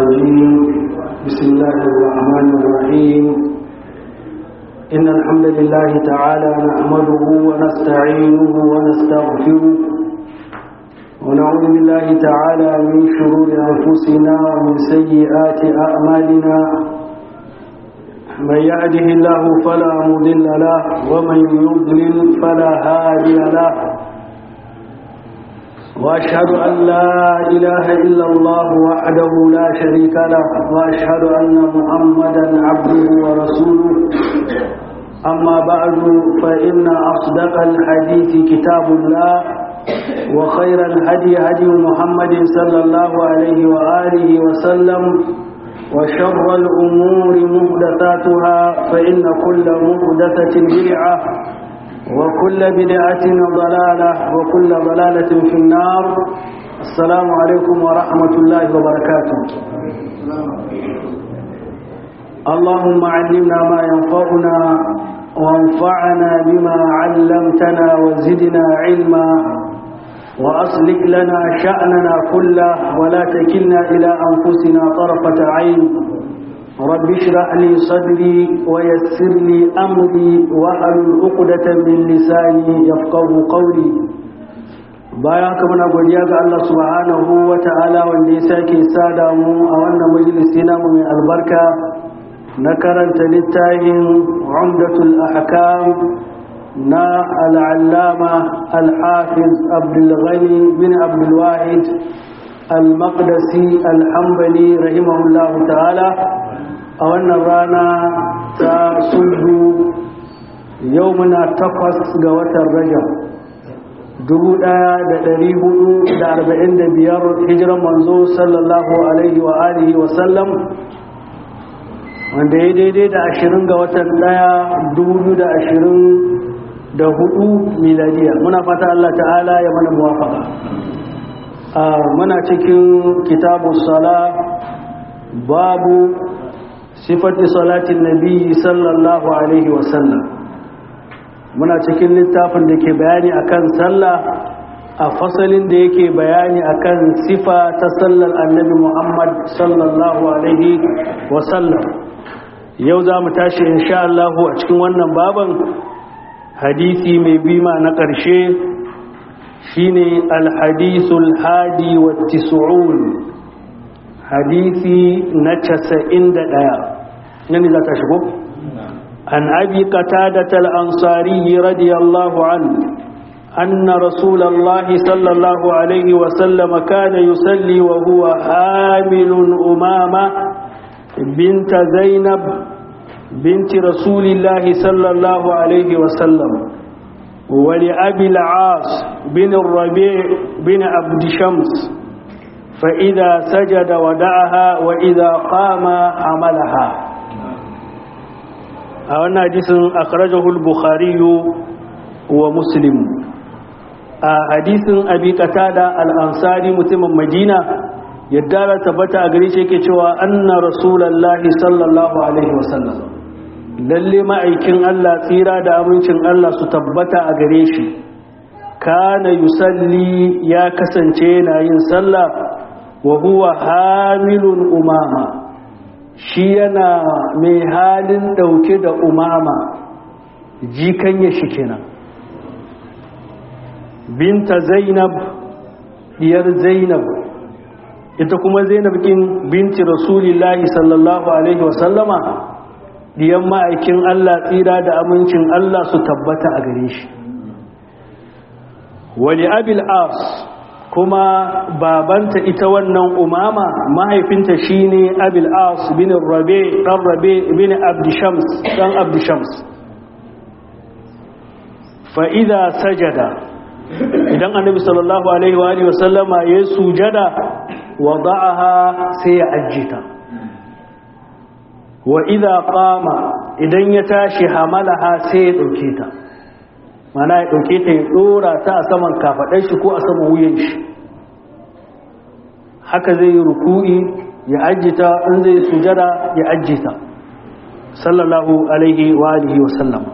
الرجيم بسم الله الرحمن الرحيم إن الحمد لله تعالى نحمده ونستعينه ونستغفره ونعوذ بالله تعالى من شرور أنفسنا ومن سيئات أعمالنا من يهده الله فلا مضل له ومن يضلل فلا هادي له وأشهد أن لا إله إلا الله وحده لا شريك له وأشهد أن محمدا عبده ورسوله أما بعد فإن أصدق الحديث كتاب الله وخير الهدي هدي محمد صلى الله عليه وآله وسلم وشر الأمور محدثاتها فإن كل محدثة بدعة وكل بدعة ضلالة وكل ضلالة في النار السلام عليكم ورحمة الله وبركاته اللهم علمنا ما ينفعنا وانفعنا بما علمتنا وزدنا علما وأصلح لنا شأننا كله ولا تكلنا إلى أنفسنا طرفة عين رب اشرح لي صدري ويسر لي أمري واحلل عقدة من لساني يفقه قولي bayan haka muna godiya ga Allah subhanahu wa ta'ala wanda ya sake sada mu a wannan majalisi namu mai albarka na karanta littafin umdatul ahkam na al'allama al-hafiz abdulghani bin abdulwahid al-maqdisi al-hambali rahimahullahu ta'ala a wannan rana ta sulhu yau muna takwas ga watan rajab dubu ɗaya da ɗari hudu da arba'in da biyar hijiran manzo sallallahu alaihi wa alihi wa sallam wanda ya daidai da ashirin ga watan ɗaya dubu da ashirin da hudu miladiya muna fata Allah ta'ala ya mana muwafaka muna cikin kitabu sala babu sifati salatin nabi sallallahu alaihi wasallam muna cikin littafin da ke bayani akan sallah a fasalin da yake bayani akan sifa ta sallar annabi muhammad sallallahu alaihi wasallam yau za mu tashi insha Allah a cikin wannan baban hadisi mai bima na ƙarshe shine alhadisul hadi wa tis'un hadisi na casa'in da ɗaya yani za ta shigo an abi qatadata al-ansari radiyallahu an أن رسول الله صلى الله عليه وسلم كان يصلي وهو حامل أمامة بنت زينب بنت رسول الله صلى الله عليه وسلم ولأبي العاص بن الربيع بن عبد شمس فإذا سجد ودعها وإذا قام عملها أولا حديث أخرجه البخاري ومسلم حديث أبي قتادة الأنصاري متم مدينة يدار تبت أغريش كتوى أن رسول الله صلى الله عليه وسلم lalle ma'aikin Allah tsira da amincin Allah su tabbata a gare shi kana yusalli ya kasance yana yin sallah wa huwa hamilun umama shi yana mai halin dauke da umama jikan ya shi kenan binta zainab diyar zainab ita kuma zainab kin binti rasulillahi sallallahu alaihi wasallama diyan ma'aikin Allah tsira da amincin Allah su tabbata a gare shi wani abil as kuma babanta ita wannan umama mahaifinta shine abil as bin rabe dan rabe bin abdishams dan abdishams fa idza sajada idan annabi sallallahu alaihi wa alihi wasallama ya sujada wada'aha sai ya ajjita wa idza qama idan ya tashi hamalaha sai ya dauke ta mana ya dauke ta ya dora ta a saman kafadar shi ko a saman wuyan shi haka zai yi ruku'i ya ajjita in zai sujada ya ajjita sallallahu alaihi wa alihi wa sallam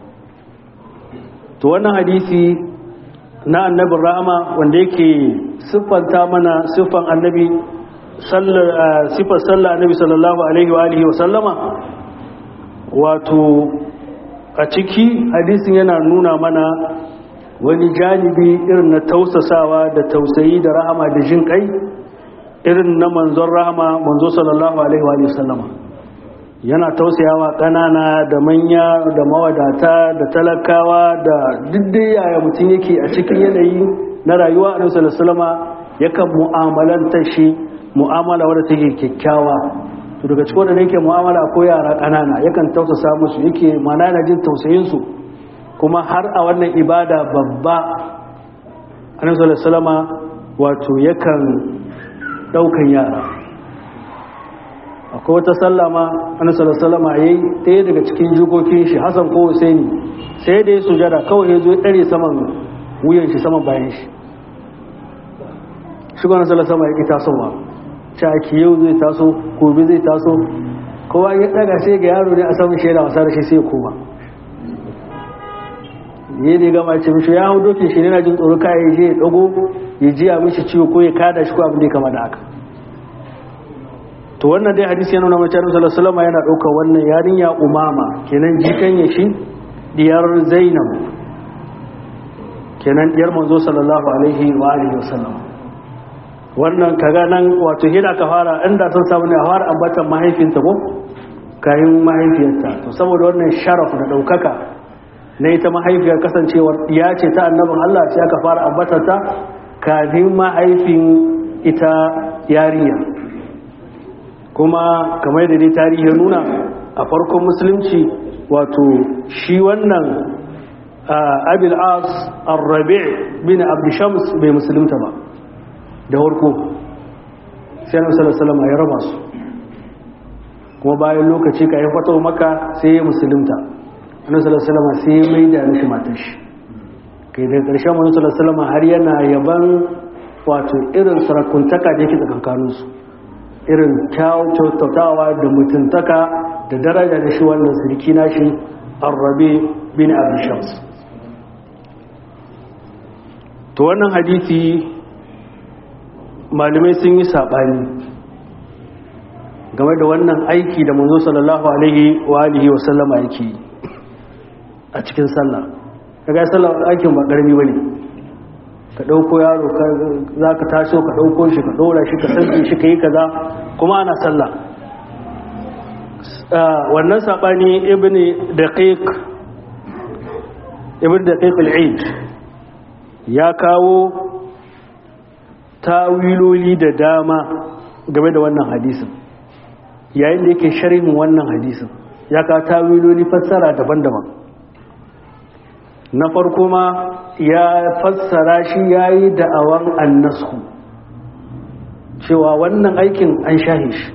to wannan hadisi na annabin rahama wanda yake siffanta mana siffan annabi sifar sallah annabi sallallahu alaihi wa alihi wa sallama wato a ciki hadisin yana nuna mana wani janibi irin na tausasawa da tausayi da rahama da jin kai irin na manzon rahama manzo sallallahu alaihi wa sallama yana tausayawa ƙanana da manya da mawadata da talakawa da diddai yaya mutum yake a cikin yanayi na rayuwa a nasarar salama yakan mu'amalanta shi mu'amala wadda take kyakkyawa to daga cikin wanda yake mu'amala ko yara ƙanana yakan tausasa musu yake mana yana jin tausayinsu kuma har a wannan ibada babba a nasarar salama wato yakan ɗaukan yara akwai wata sallama annabi sallallahu alaihi yayi ɗaya daga cikin jikokin shi Hassan ko Husaini sai da ya sujada kawai ya zo ya dare saman wuyan shi saman bayan shi shi gwanin sallallahu alaihi ya tasowa caki yau zai taso gobe zai taso kowa ya daga sai ga yaro ne a saman shi yana wasa da shi sai ya koma ne da gama ce mishi ya hau dokin shi ne na jin tsoro kayan je ya dago ya jiya mishi ciwo ko ya kada shi ko abin da ya kama da haka to wannan dai hadisi yana nuna mace Annabi sallallahu yana ɗaukar wannan yarinya umama kenan jikan ya shi diyar Zainab kenan diyar manzo sallallahu alaihi wa alihi wasallam wannan kaga nan wato hina ka fara inda sun samu ne a fara ambatan mahaifinta ko kayan mahaifiyarta to saboda wannan sharaf da ɗaukaka na ita mahaifiyar kasancewar ya ce ta annabin Allah sai aka fara ambatar ta kafin mahaifin ita yarinya kuma kamar da dai tarihi nuna a farkon musulunci wato shi wannan abil as arrabi bin abdishams bai musulunta ba da warko sai na salasalama ya raba su kuma bayan lokaci ka yi fato maka sai ya musulunta annabi salasalama sai ya mai da mishi matar shi kai daga ƙarshen wani salasalama har yana yaban wato irin sarakuntaka da yake tsakankaninsu irin kyautawa da mutuntaka da daraja da shi wannan sirki nashi arrabe bin abishams to wannan hadisi malamai sun yi saɓani game da wannan aiki da manzo sallallahu alaihi wa alihi wa sallama yake a cikin sallah kaga sallah aikin ba ƙarami bane ka ɗauko yaro za ka taso ka ɗauko shi ka ɗora shi ka sarki shi ka yi kaza kuma ana sallah wannan saɓani ibn daqiq ibn daqiq al-eid ya kawo tawiloli da dama game da wannan hadisin yayin da yake sharhin wannan hadisin ya kawo tawiloli fassara daban-daban na farko ma ya fassara shi ya yi da'awan annasku cewa wannan aikin an shahe shi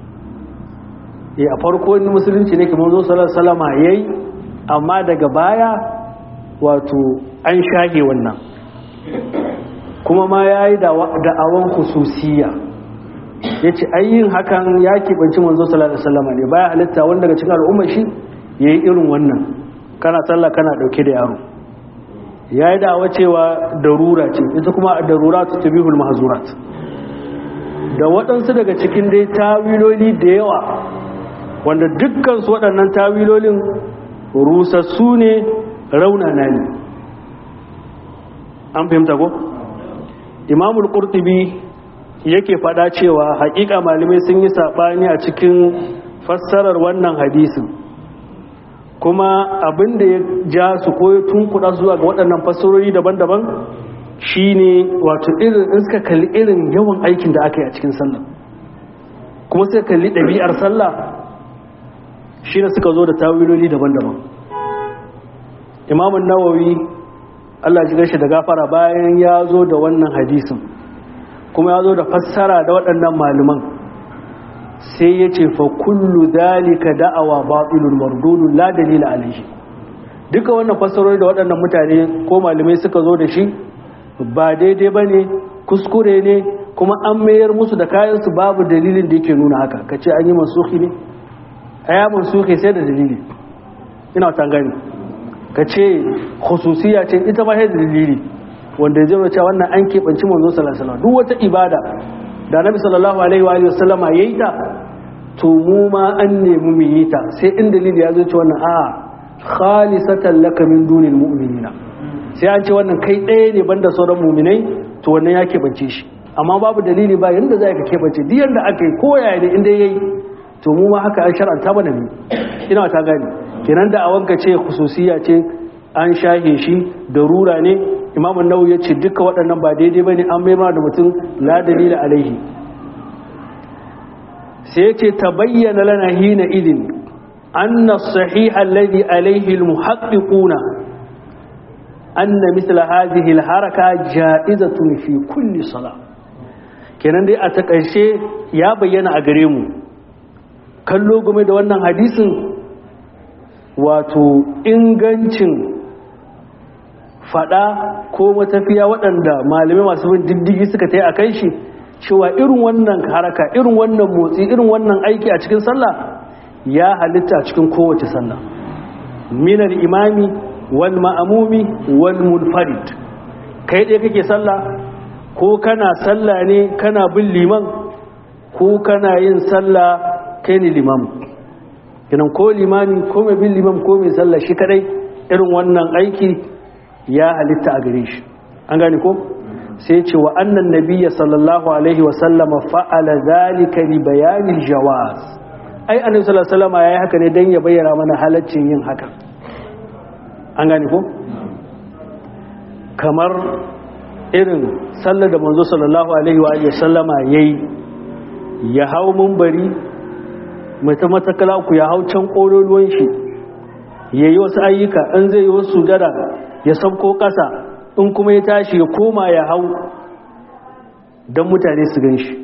a farko wani musulunci ne kamar zo salama ya yi amma daga baya wato an shahe wannan kuma ma ya yi da'awan hususiya ya ce ayyin hakan ya kibanci manzo salama ne baya halitta wanda daga cikin al'ummar shi ya yi irin wannan kana sallah kana dauke da yaro ya yi da'awa cewa darura ce ita kuma darura ta tabihul mahzurat da waɗansu daga cikin dai tawiloli da yawa wanda dukkan su waɗannan tawilolin rusassu ne raunana ne an fahimta ko imamul qurtubi yake faɗa cewa haƙiƙa malamai sun yi saɓani a cikin fassarar wannan hadisin kuma abin da ya ja su ko ya tunkuɗa zuwa ga waɗannan fassarori daban-daban shine wato irin in suka kalli irin yawan aikin da aka yi a cikin sallah kuma suka kalli ɗabi'ar sallah shi ne suka zo da tawiloli daban-daban imamun nawawi allah ji shi da gafara bayan ya zo da wannan hadisin kuma ya zo da fassara da waɗannan malaman sai ya ce fa kullu dalika da'awa batilun mardudun la dalila alaihi duka wannan fassarori da waɗannan mutane ko malamai suka zo da shi ba daidai bane kuskure ne kuma an mayar musu da kayan su babu dalilin da yake nuna haka kace an yi mansuhi ne aya mansuhi sai da dalili ina ta gani kace khususiya ce ita ma sai da dalili wanda ya zama cewa wannan an keɓanci manzo sallallahu alaihi wasallam duk wata ibada da nabi sallallahu alaihi wa alihi wasallama yayi ta to mu ma an nemi mu yi ta sai in dalili ya zo ce wannan a khalisatan laka min dunil mu'minina sai an ce wannan kai ɗaya ne banda sauran mu'minai to wannan ya keɓance shi amma babu dalili ba yanda za ka keɓance duk yanda aka yi ko yaya ne inda yayi to mu ma haka an shar'anta mana ne ina ta gane kenan da awanka ce khususiya ce an shahe shi da rura ne imamu nawawi ya ce duka waɗannan ba daidai bane an mai da mutum la dalila alaihi sai ce ta bayyana lana hina idin anna sahiha alladhi alayhi almuhaqqiquna anna mithla hadhihi alharaka ja'izatun fi kulli salah kenan dai a takaice ya bayyana a gare mu kallo game da wannan hadisin wato ingancin fada ko matafiya waɗanda malamai masu bin diddigi suka ta yi a kai shi cewa irin wannan haraka irin wannan motsi irin wannan aiki a cikin sallah ya halitta a cikin kowace sallah minar imami wal ma'amumi wal munfarid kai ɗaya kake sallah ko kana sallah ne kana bin liman ko kana yin sallah kai ne limam kinan ko limami ko mai bin limam ko mai sallah shi kadai irin wannan aiki ya halitta a gare shi an gane ko sai ce wa annan nabiyya sallallahu alaihi wa sallama fa'ala zalika li bayanil jawaz ai annabi sallallahu alaihi wasallam yayi haka ne dan ya bayyana mana halaccin yin haka an gane ko kamar irin sallar da manzo sallallahu alaihi wa alihi sallama yayi ya hau munbari mata matakala ku ya hau can kololuwan shi yayi wasu ayyuka in zai yi wasu sujada ya sauko ƙasa in kuma ya tashi ya koma ya hau don mutane su gan shi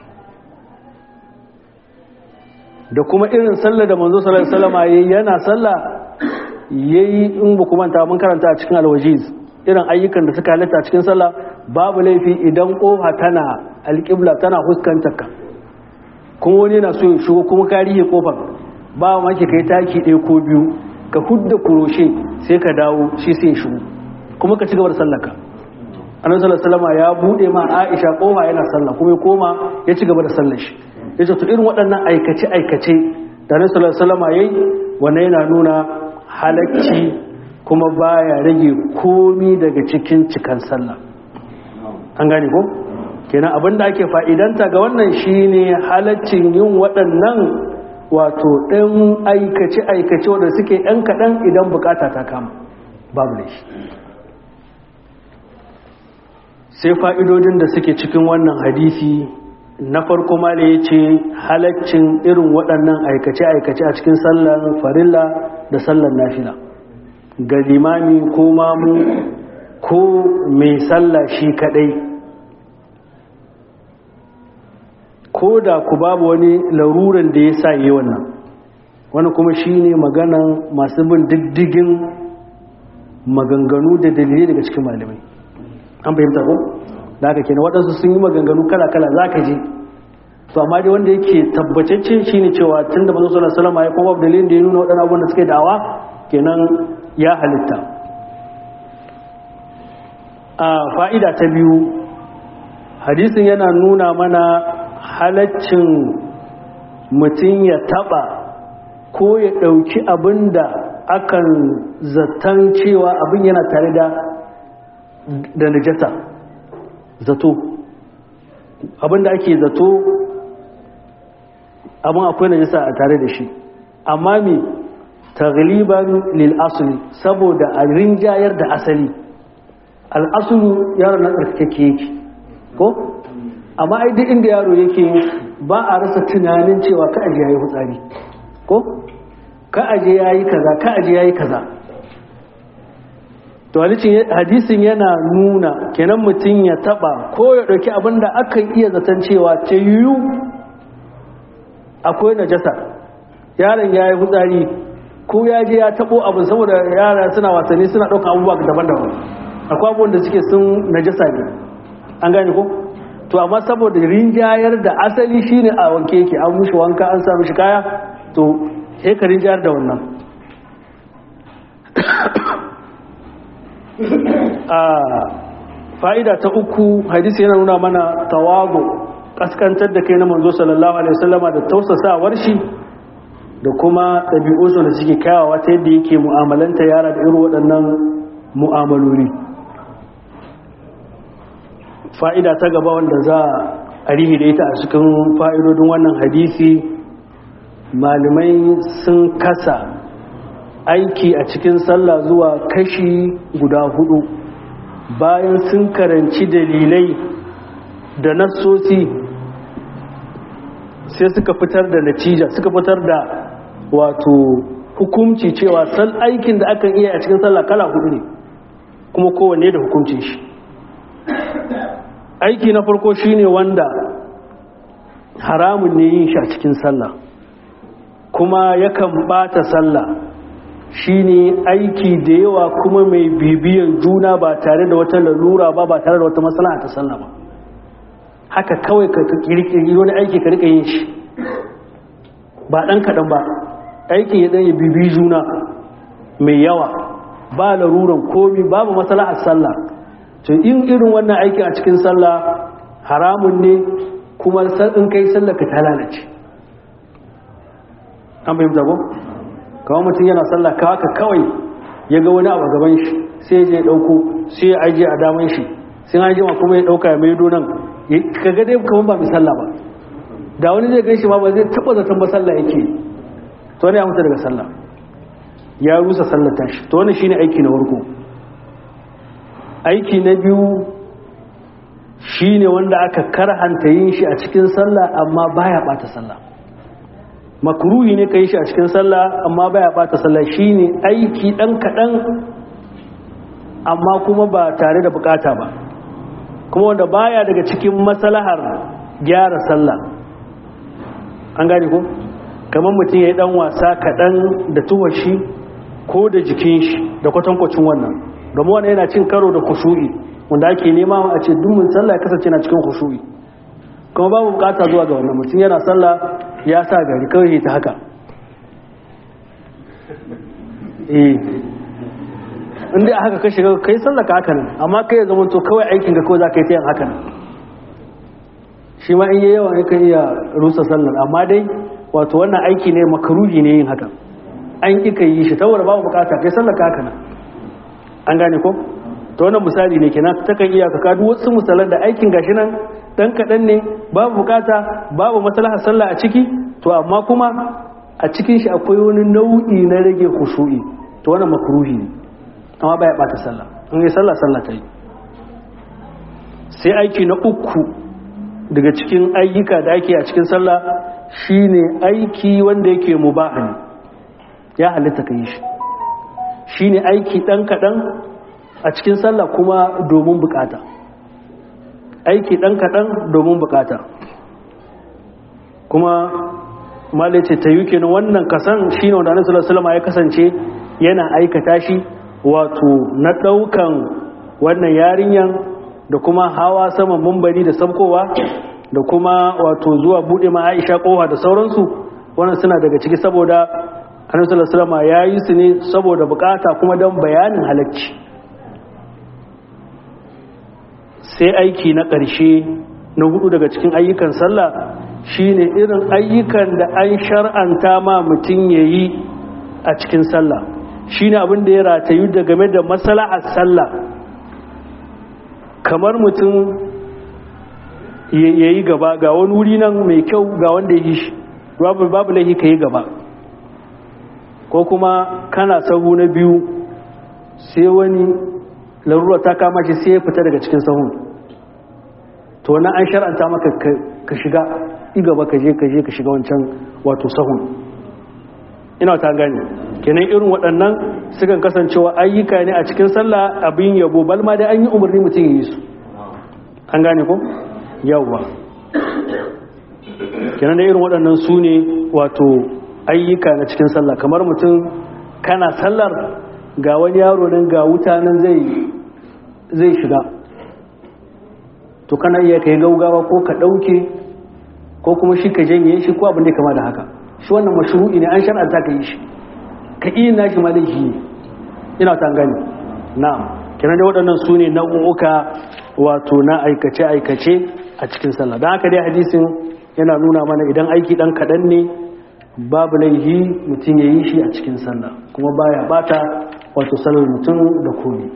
da kuma irin sallar da manzo sallar salama ya yana sallah ya yi in ba kuma ta mun karanta a cikin alwajiz irin ayyukan da suka halitta cikin sallah babu laifi idan kofa tana alƙibla tana huskantar ka kuma wani yana so ya shigo kuma ka rihe kofar ba ma ke kai taki ɗaya ko biyu ka hudda kuroshe sai ka dawo shi sai ya shigo kuma ka ci gaba da sallaka annabi sallallahu alaihi ya bude ma Aisha kofa yana sallah kuma ya koma ya ci gaba da sallar shi yace to irin waɗannan aikace aikace da annabi sallallahu alaihi wasallam yayi wannan yana nuna halacci kuma baya rage komi daga cikin cikan sallah an gane ko kenan abinda ake fa'idanta ga wannan shine halaccin yin waɗannan wato ɗan aikace aikace wanda suke ɗan kaɗan idan bukata ta kama babu laifi sai fa'idodin da suke cikin wannan hadisi na farko ma da ya ce halaccin irin waɗannan aikace-aikace a cikin sallar farilla da sallar nafila ga limami ko mamu ko mai sallah shi kaɗai ko da ku babu wani laruran da ya sa yi wannan wani kuma shi ne maganan masu bin diddigin maganganu da dalilai daga cikin malamai an fahimta ko da haka kenan waɗansu sun yi maganganu kala-kala za ka je to amma dai wanda yake tabbatacce shi ne cewa tun da mazu sallallahu salama ya kuma dalilin da ya nuna waɗannan abubuwan da suke dawa kenan ya halitta a fa'ida ta biyu hadisin yana nuna mana halaccin mutum ya taɓa ko ya ɗauki abin da akan zaton cewa abin yana tare da da najasa zato abinda ake zato abin akwai najasa a tare da shi amma mi tagliban lil asli saboda a rinjayar da asali al'asulu yaro na tsarkake yake ko amma ai duk inda yaro yake ba a rasa tunanin cewa ka aje yayi hutsari ko ka aje yayi kaza ka aje yayi kaza to hadisin yana nuna kenan mutum ya taba ko ya dauki abinda akan iya zaton cewa ta yiwu akwai najasa yaron ya yi hutsari ko ya je ya tabo abin saboda yara suna wasanni suna ɗauka abubuwa daban-daban akwai abubuwan da suke sun najasa ne an gane ko to amma saboda rinjayar da asali shine a wanke yake an mushi wanka an sa mishi kaya to sai ka rinjayar da wannan a fa'ida ta uku hadisi yana nuna mana tawago kaskantar da kai na manzo sallallahu alaihi wasallama da tausasawar shi da kuma ɗabi'unsu da suke kyawawa ta yadda yake mu'amalanta yara da irin waɗannan mu'amaloli fa'ida ta gaba wanda za a rihi da ita a cikin fa'idodin wannan hadisi malamai sun kasa aiki a cikin sallah zuwa kashi guda hudu bayan sun karanci dalilai da nassosi sai suka fitar da natija suka fitar da wato hukumci cewa sal aikin da akan iya a cikin sallah kala hudu ne kuma kowanne da hukuncin shi aiki na farko shine wanda haramun ne yin shi a cikin sallah kuma yakan bata sallah shine aiki da yawa kuma mai bibiyan juna ba tare da wata lalura ba ba tare da wata maslaha ta sallah ba haka kawai ka kirkiri wani aiki ka rika yin shi ba dan kaɗan ba aikin ya ɗanya bibi juna mai yawa ba laruran komi babu maslahar sallah to in irin wannan aiki a cikin sallah haramun ne kuma in kai sallah ka ta lalace an fahimta ko kawai mutum yana sallah ka haka kawai ya ga wani abu gaban shi sai ya je ɗauko sai ya ajiye a daman shi sai an jima kuma ya ɗauka ya maido nan ka ga dai kamar ba mai sallah ba da wani zai gan shi ba ba zai taɓa zaton ba sallah yake to ne ya mutu daga sallah ya rusa sallar tashi to wannan shine aiki na farko aiki na biyu shine wanda aka karhanta yin shi a cikin sallah amma baya bata sallah makruhi ne ka yi shi a cikin sallah amma baya bata sallah shine aiki dan kadan amma kuma ba tare da bukata ba kuma wanda baya daga cikin maslahar gyara sallah an gane ko kamar mutum ya yi dan wasa kadan da tuwar shi ko da jikin shi da kwatankwacin wannan domin wannan yana cin karo da kushu'i wanda ake nema a ce dumin sallah ya kasance na cikin kushu'i kuma babu bukata zuwa ga wannan mutum yana sallah ya sa gari kawai ta haka eh inda a haka ka shiga kai sallah ka haka nan amma kai ya zama to kawai aikin ga kawai za ka yi ta yin haka nan shi ma in yi yawa ne kan iya rusa sallar amma dai wato wannan aiki ne makaruhi ne yin haka an ƙi ka yi shi saboda babu bukata kai sallar ka haka nan an gane ko ta wannan misali ne kenan ta kan iya ka kadu wasu misalan da aikin gashi nan dan kaɗan ne babu bukata babu maslahar sallah a ciki to amma kuma a cikin shi akwai wani nau'i na rage khushu'i to wannan makruhi ne amma baya bata sallah in yi sallah sallah ta yi sai aiki na uku daga cikin ayyuka da ake a cikin sallah shine aiki wanda yake mubahi ya halitta ka yi shi shine aiki ɗan kaɗan a cikin sallah kuma domin bukata aiki ɗan kaɗan domin bukata kuma malai ce ta yi kenan wannan kasan shi ne wanda annabi sallallahu ya kasance yana aikata shi wato na ɗaukan wannan yarinyan da kuma hawa saman mumbari da sabkowa da kuma wato zuwa buɗe ma aisha ƙofa da sauransu wannan suna daga ciki saboda annabi sallallahu alaihi ya yi su ne saboda bukata kuma don bayanin halacci sai aiki na ƙarshe na hudu daga cikin ayyukan sallah shine irin ayyukan da an shar'anta ma mutum ya yi a cikin sallah shine abin da ya ratayu da game da maslahar sallah kamar mutum ya yi gaba ga wani wuri nan mai kyau ga wanda ya yi shi babu laifi ka yi gaba ko kuma kana sahu na biyu sai wani larura ta kama shi sai ya fita daga cikin sahun to wannan an shar'anta maka ka shiga igaba ka je ka je ka shiga wancan wato sahun ina ta gane kenan irin waɗannan sukan kasancewa ayyuka ne a cikin sallah abin yabo balma dai an yi umarni mutum ya yi su an gane ko yawwa kenan da irin waɗannan su ne wato ayyuka na cikin sallah kamar mutum kana sallar ga wani yaro nan ga wuta nan zai zai shiga to kana iya kai gaugawa ko ka ɗauke ko kuma shi ka janye shi ko abin da kama da haka shi wannan mashru'i ne an shar'anta ka yi shi ka iya nashi ma laifi ne ina ta gani na'am kenan da waɗannan su ne nau'uka wato na aikace-aikace a cikin sallah don haka dai hadisin yana nuna mana idan aiki ɗan kaɗan ne babu laihi mutum ya yi shi a cikin sallah kuma baya bata wato sallar mutum da komi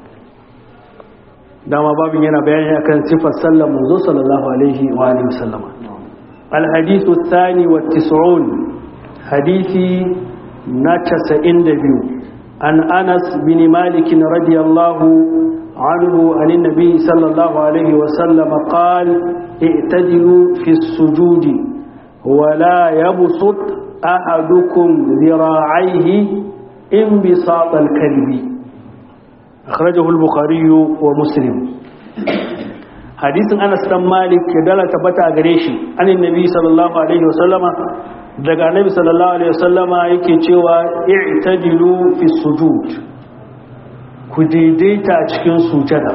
dama babin yana bayani akan sifar sallar manzo sallallahu alaihi wa alihi wasallama الحديث الثاني والتسعون حديثي نتسئن دبيو عن أنس بن مالك رضي الله عنه عن النبي صلى الله عليه وسلم قال اعتدلوا في السجود ولا يبسط أحدكم ذراعيه انبساط الكلب أخرجه البخاري ومسلم hadisin anas dan malik ya dala tabbata a gare shi anin nabi sallallahu alaihi wasallama daga nabi sallallahu alaihi wasallama yake cewa i'tadilu fi sujud ku daidaita cikin sujada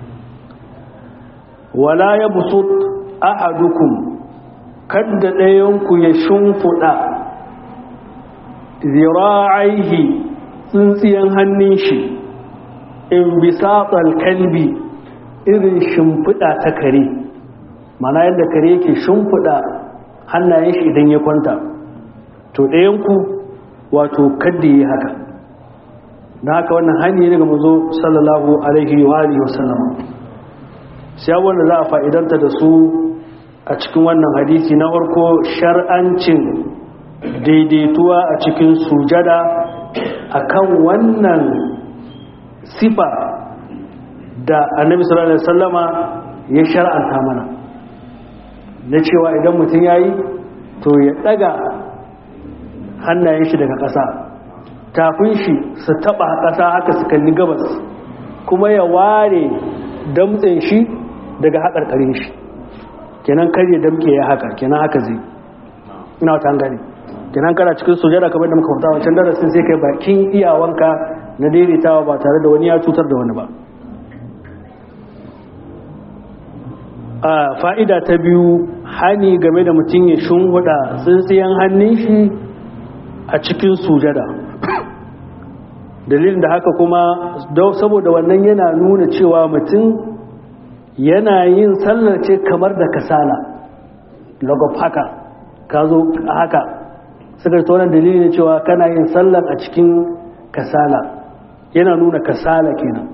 wala yabsut ahadukum kadda ɗayan ku ya shimfuda zira'aihi tsintsiyan hannun shi in bisatal kalbi irin shimfiɗa ta kare mana yadda kare yake shimfiɗa hannayen shi idan ya kwanta to ɗayanku wato kadda yi haka na haka wannan hanyar daga mazo sallallahu alaihi wa alihi wasallam sai wanda za a fa'idanta da su a cikin wannan hadisi na farko shar'ancin daidaituwa a cikin sujada akan wannan sifa da annabi sallallahu alaihi wasallama ya shar'anta mana na cewa idan mutum yayi to ya daga hannayen shi daga ƙasa tafin shi su taba ƙasa haka su kalli gabas kuma ya ware damtsen shi daga haƙarƙarin shi kenan kar ya damke ya haka kenan haka zai ina wata gani kenan kana cikin sujada kamar da muka fita wancan darasin sai kai bakin iyawanka na daidaitawa ba tare da wani ya cutar da wani ba a fa'ida ta biyu hani game da mutum ya shunhuda tsintsiyan hannun shi a cikin sujada dalilin da haka kuma saboda wannan yana nuna cewa mutum yana yin sallar ce kamar da kasala lagos haka ka zo haka suka ta wannan dalilin cewa kana yin sallar a cikin kasala yana nuna kasala kenan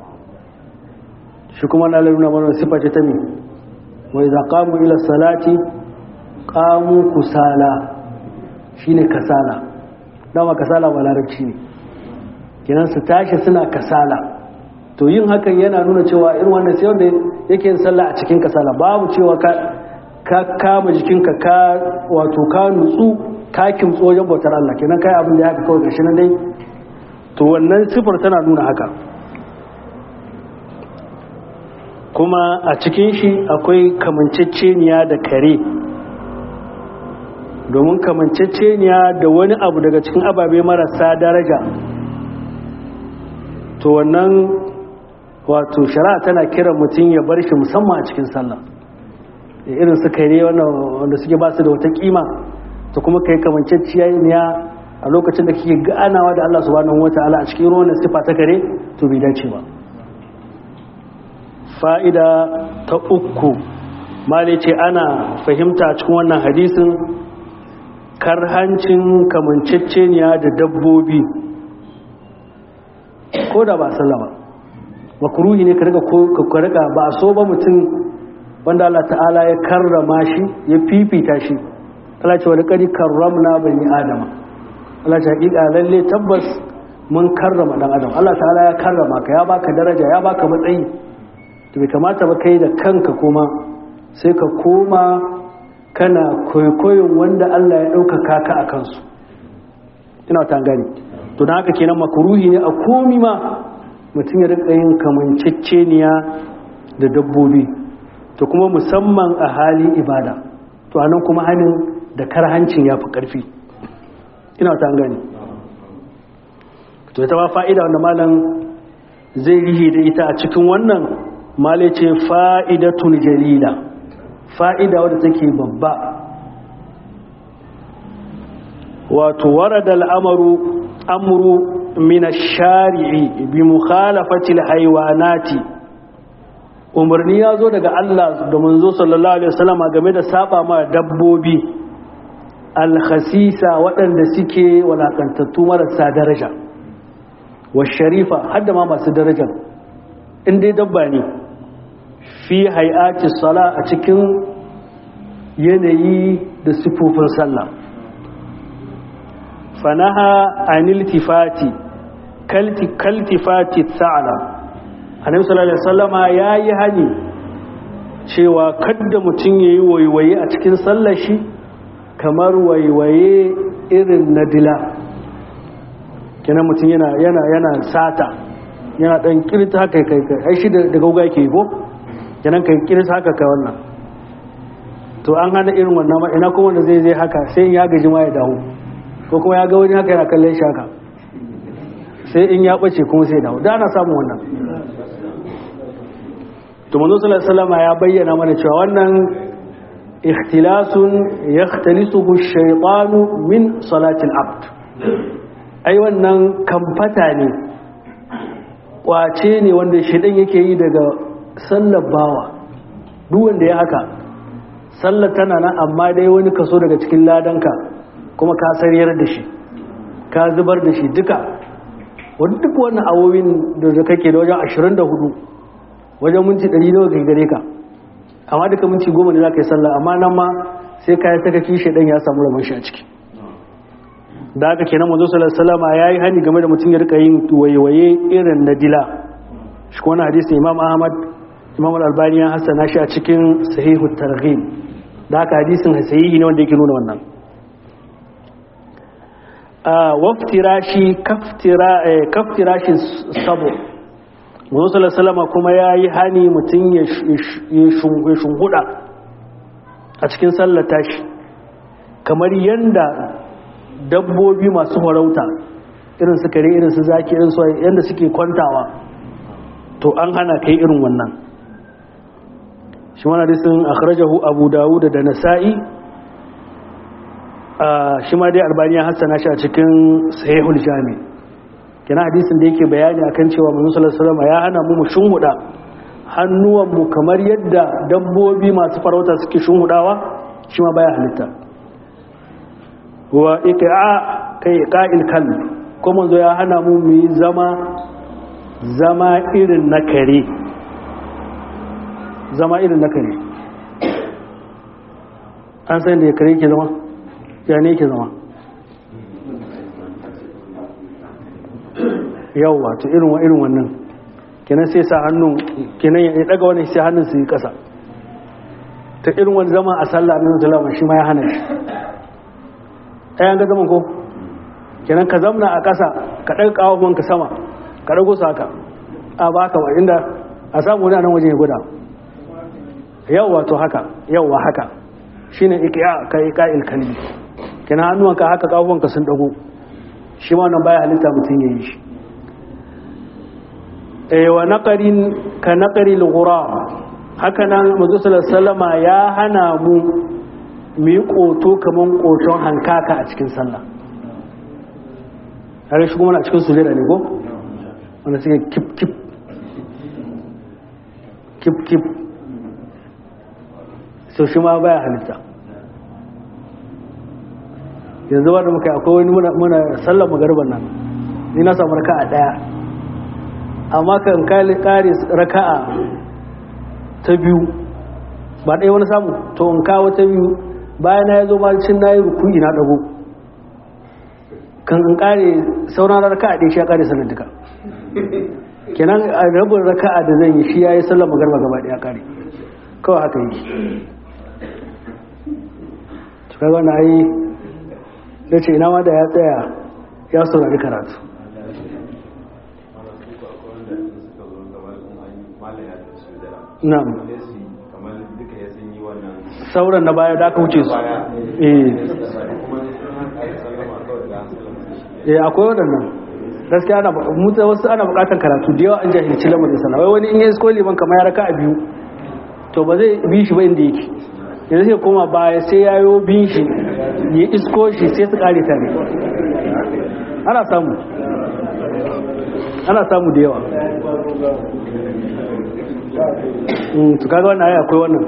shi kuma na nuna mana sifa ce ta me wai za kamu ila salati kamu kusala shine kasala dama kasala ba larabci ne kenan su tashi suna kasala to yin hakan yana nuna cewa irin wannan sai wanda yake yin sallah a cikin kasala babu cewa ka ka kama jikinka ka wato ka nutsu ka kimtso wajen bautar Allah kenan kai abin da ya haka kawai gashi nan dai to wannan sifar tana nuna haka kuma a cikin shi akwai kamanceceniya da kare domin kamanceceniya da wani abu daga cikin ababe marasa daraja to wannan wato shari'a tana kiran mutum ya bar shi musamman a cikin sallah irin su kare wanda suke ba su da wata kima to kuma kai kamanceceniya a lokacin da kike ganawa da Allah subhanahu wataala a cikin ruwan sifa ta kare to bai dace ba fa'ida ta uku mali ce ana fahimta cikin wannan hadisin karhancin kamanceceniya da dabbobi ko da ba sallama makruhi ne ka riga ba a so ba mutum wanda Allah ta'ala ya karrama shi ya fifita shi Allah ce wani kari karramna bani adama Allah ce hakika lalle tabbas mun karrama dan adam Allah ta'ala ya karrama ka ya baka daraja ya baka matsayi to bai kamata ba kai da kanka kuma sai ka koma kana kwaikwayon wanda Allah ya ɗaukaka ka a kansu ina ta gani to don haka kenan makruhi ne a komi ma mutum ya rika yin kamanceceniya da dabbobi to kuma musamman a halin ibada to anan kuma hannun da karhancin ya fi ƙarfi ina ta gani to ita ba fa'ida wanda malam zai rihi da ita a cikin wannan malai ce fa'idatun jalila fa'ida wadda take babba wato warada al'amaru amuru min ash-shari'i bi mukhalafati al-haywanati umarni ya zo daga Allah da manzo sallallahu alaihi wasallam game da saba ma dabbobi al-khasisa waɗanda suke walakantattu marasa daraja wa sharifa hadda ma masu darajar in dai dabba ne fi hay'ati sala a cikin yanayi da sifofin sallah fanaha anil tifati kalti kaltifati sa'ala annabi sallallahu alaihi wasallama yayi hani cewa kada mutum yayi waiwaye a cikin sallar shi kamar waiwaye irin na dila kenan mutum yana yana yana sata yana dan kirta haka kai kai ai shi da gauga yake ko kenan kai kirta haka kai wannan to an hana irin wannan ma ina kuma wanda zai zai haka sai in ya gaji ma ya dawo ko kuma ya ga wani haka yana kallon shi haka sai in ya bace kuma sai dawo da ana samun wannan to manzo sallallahu alaihi wasallam ya bayyana mana cewa wannan ikhtilasun yakhtalisuhu ash-shaytanu min salati al-abd ai wannan kamfata ne kwace ne wanda shedan yake yi daga sallar bawa duk wanda ya haka sallar tana nan amma dai wani kaso daga cikin ladanka kuma ka sariyar da shi ka zubar da shi duka wani duk wannan awowin da kake da wajen 24 wajen minti 100 nawa kai gare ka amma duka minti 10 ne za ka yi sallah amma nan ma sai ka yi sakaki shaidan ya samu rabon shi a ciki da haka kenan manzo sallallahu alaihi wasallam yayi hani game da mutum ya rika yin wayewaye irin na dila shi kuma wannan hadisi Imam Ahmad Imam Al-Albani ya hasana shi a cikin Sahihu Targhib da haka hadisin sahihi ne wanda yake nuna wannan waftirashi kaftirashi sabo musulun salama kuma ya yi hani mutum ya shunguda a cikin sallata shi kamar yadda dabbobi masu farauta irin su kare irin su zaki irin su yadda suke kwantawa to an hana kai irin wannan shi wani hadisin akhrajahu abu dawud da nasa'i shi ma dai albaniya hassana shi a cikin sahihul jami kina hadisin da yake bayani akan cewa manzo sallallahu alaihi wasallam ya hana mu mu shunhuda hannuwan mu kamar yadda dabbobi masu farauta suke shunhudawa shi ma baya halitta wa iqa kai qa'il kalb ko manzo ya hana mu mu yi zama zama irin na kare zama irin na kare an san da kare ke zama ya ne ke zama yau wato irin wa irin wannan kenan sai sa hannun kenan ya daga wani sai hannun su yi kasa ta irin wani zama a sallah annabi sallallahu shi ma ya hana shi ayan ga zaman ko kenan ka zamna a kasa ka daga kawon ka sama ka dago su haka a ba haka inda a samu wani nan wajen ya guda yau wato haka yau wa haka shine iqiya ka iqa'il kalbi kina hannuwanka haka kafuwanka sun dago shi ma nan baya halitta mutum ya yi shi eh wa naqarin ka naqaril ghurab haka nan manzo sallama ya hana mu mu yi koto kaman koton hankaka a cikin sallah har shi kuma a cikin sujada ne ko wanda suke kip kip kip kip so shi ma baya halitta yanzu ba da muka yi akwai wani muna sallar magarban nan ni na samu raka'a daya amma kan kare raka'a ta biyu ba ɗaya wani samu to in kawo ta biyu bayan na ya zo cin na yi rukuni na ɗago kan in kare sauran raka'a ɗaya shi ya kare sallar duka kenan a rabin raka'a da zan yi shi ya yi sallar magarba gaba ɗaya kare kawai haka yi cikin wani ayi da ce ina ma da ya tsaya ya saurari karatu na'am sauran na baya da aka wuce su eh akwai waɗannan gaskiya ana mutu wasu ana buƙatar karatu da yawa an jahilci lamarin sana wai wani in yi isko liman kamar ya raka a biyu to ba zai bi shi ba inda yake yanzu sai koma baya sai ya yi bin shi ya isko shi sai su kare tare ana samu ana samu da yawa to kaga wannan ai akwai wannan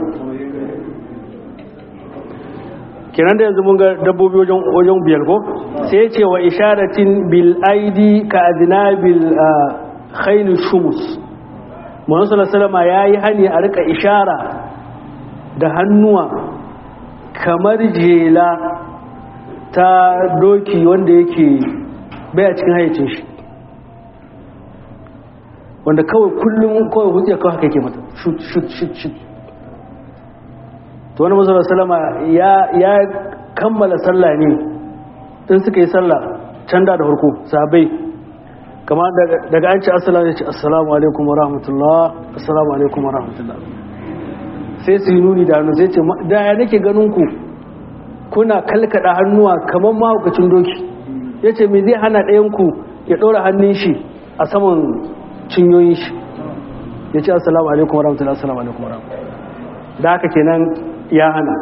kenan da yanzu mun ga dabbobi wajen wajen biyar ko sai ya ce wa isharatin bil aidi ka adnabil khayl shumus Muhammad sallallahu alaihi yayi hani a rika ishara da hannuwa kamar jela ta doki wanda yake baya cikin hayyacin shi wanda kawai kullum kawai hujja kawai haka yake mata shut shut shut shut to wani mazu salama ya kammala sallah ne in suka yi sallah can da da harko sabai kama daga an ce assalamu alaikum assalamu alaikum wa rahmatullah assalamu alaikum wa rahmatullah sai su yi nuni da hannu sai ce da ya nake ganin ku kuna kalkada hannuwa kamar mahaukacin doki ya ce me zai hana ɗayanku ya ɗora hannun shi a saman cinyoyin shi ya ce assalamu alaikum wa rahmatullah assalamu alaikum wa rahmatullah da haka kenan ya hana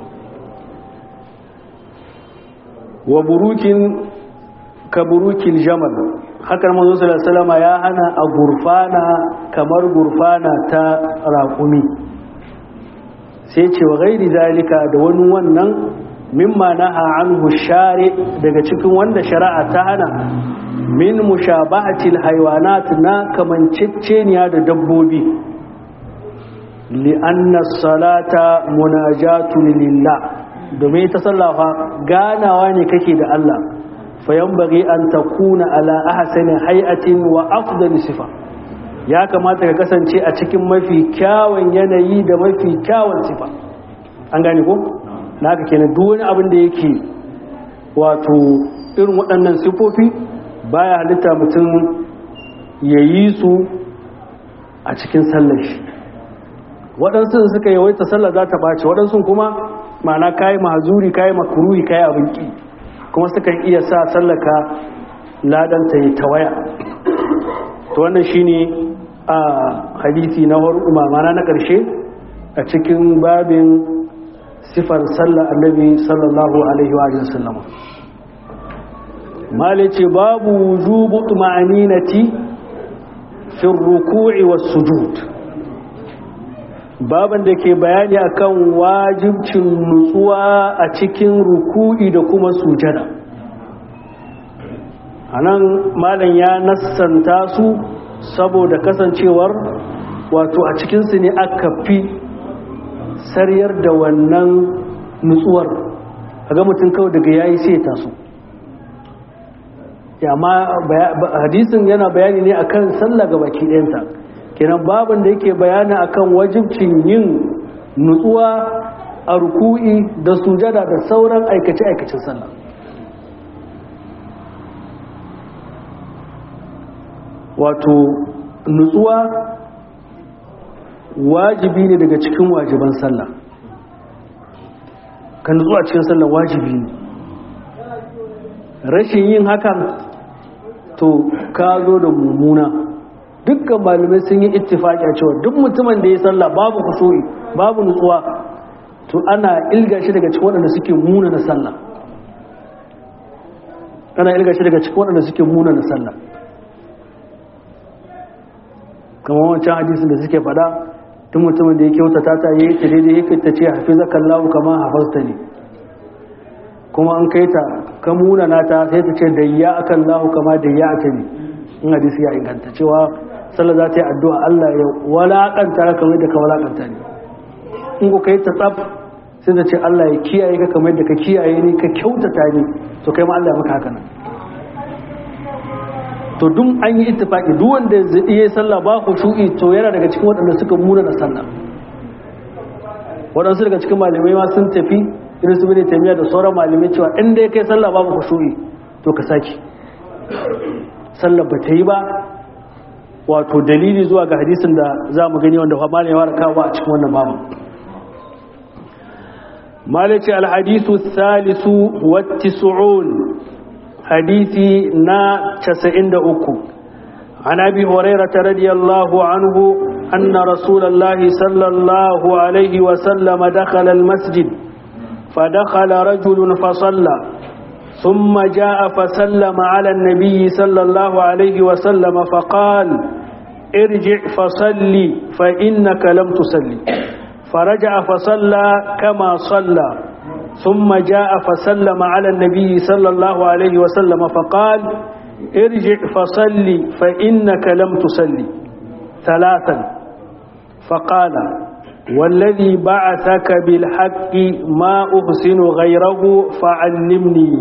wa burukin ka burukin jamal hakan manzo sallallahu ya hana a gurfana kamar gurfana ta raƙumi sai ce wa gairi zalika da wani wannan mimma naha anhu shari daga cikin wanda shari'a ta hana min mushabahatil haywanat na kamanceceniya da dabbobi li'anna salata munajatun lillah domin ita sallafa ganawa ne kake da Allah fayanbaghi an takuna ala ahsani hay'atin wa afdali sifa ya kamata ka kasance a cikin mafi kyawun yanayi da mafi kyawun sifa an gane ko naka kenan duk wani abin da yake wato irin waɗannan sifofi baya halitta mutum ya yi su a cikin sallar shi waɗansu suka yawaita sallar za ta ɓace waɗansu kuma ma'ana kayi mahazuri kayi makuruhi kayi abin ƙi kuma sukan iya sa sallaka ladanta ya tawaya to wannan shine a hadisi na ma'ana na ƙarshe a cikin babin sifar sallar annabi sallallahu alaihi wa sallam malice babu wujubu tuma'aninati fi ruku'i was sujud baban da ke bayani akan wajibcin nutsuwa a cikin ruku'i da kuma sujada anan malam ya nassanta su saboda kasancewar wato a cikinsu ne aka fi sariyar da wannan nutsuwar ga mutum kawai daga yayi sai ya taso amma hadisin yana bayani ne akan sallah ga baki ɗayanta kenan babin da yake bayani akan wajibcin yin nutsuwa a ruku'i da sujada da sauran aikace-aikacen sallah wato nutsuwa wajibi ne daga cikin wajiban sallah ka nutsu a cikin sallah wajibi ne rashin yin hakan to ka zo da mummuna dukkan malamai sun yi ittifaki a cewa duk mutumin da ya sallah babu kusuri babu nutsuwa to ana ilga shi daga cikin waɗanda suke muna na sallah ana ilga shi daga cikin waɗanda suke muna na sallah kamar wancan hadisin da suke faɗa tun mutumin da ya kyautata ta yi ta daidai ya ta ce hafi zakan lahu kama hafasta ne kuma an kai ta ka munana ta sai ta ce da ya akan lahu kama da ya aka ne in hadisi ya inganta cewa sallah za ta yi addu'a Allah ya walakanta ka kamar da ka walakanta ne in ku kai ta tsaf sai ta ce Allah ya kiyaye ka kamar da ka kiyaye ni ka kyautata ni to kai ma Allah ya maka haka nan to duk an yi ittifaki duk wanda ya yi sallah ba ku shu'i to yana daga cikin waɗanda suka muna na sallah waɗansu daga cikin malamai ma sun tafi irin su bane taimiya da sauran malamai cewa in dai kai sallah ba ku shu'i to ka saki sallah ba ta yi ba wato dalili zuwa ga hadisin da za mu gani wanda malamai ya kawo a cikin wannan babu malaci alhadisu salisu wa tis'un حديثي نا تسعند أكو عن أبي هريرة رضي الله عنه أن رسول الله صلى الله عليه وسلم دخل المسجد فدخل رجل فصلى ثم جاء فسلم على النبي صلى الله عليه وسلم فقال ارجع فصلي فإنك لم تصلي فرجع فصلى كما صلى ثم جاء فسلم على النبي صلى الله عليه وسلم فقال ارجع فصلي فإنك لم تصلي ثلاثا فقال والذي بعثك بالحق ما أحسن غيره فعلمني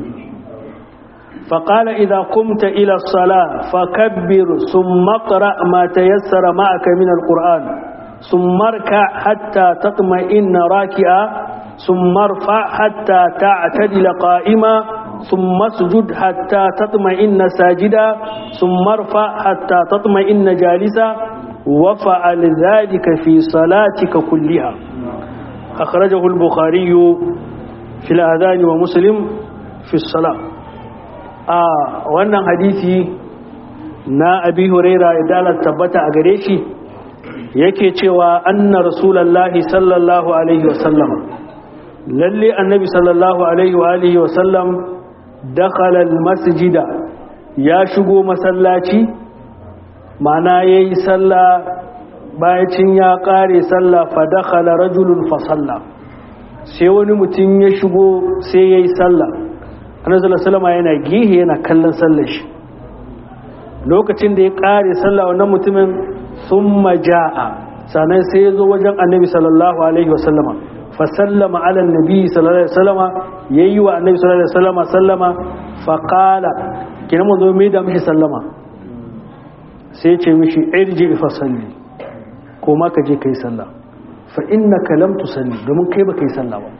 فقال إذا قمت إلى الصلاة فكبر ثم اقرأ ما تيسر معك من القرآن ثم اركع حتى تطمئن راكعا ثم ارفع حتى تعتدل قائما ثم اسجد حتى تطمئن ساجدا ثم ارفع حتى تطمئن جالسا وفعل ذلك في صلاتك كلها أخرجه البخاري في الأذان ومسلم في الصلاة آه وأن حديثي نا أبي هريرة إدالة تبت أغريشي yake cewa anna rasulallahi sallallahu alaihi wasallam lalle annabi sallallahu alaihi wa alihi wasallam dakhala almasjida ya shigo masallaci mana yayi sallah bayan ya kare sallah fa dakhala rajulun fa salla sai wani mutum ya shigo sai yayi sallah annabi sallallahu alaihi wasallam yana gihe yana kallon sallar shi lokacin da ya kare sallah wannan mutumin summa jaa sannan sai ya zo wajen annabi sallallahu alaihi wasallama fa sallama ala annabi sallallahu alaihi wasallama yayi wa annabi sallallahu alaihi wasallama sallama fa qala kina mun zo mai da mishi sallama sai ya ce mishi irji fa salli ko ma ka je kai sallah fa innaka lam tusalli domin kai ba kai sallah ba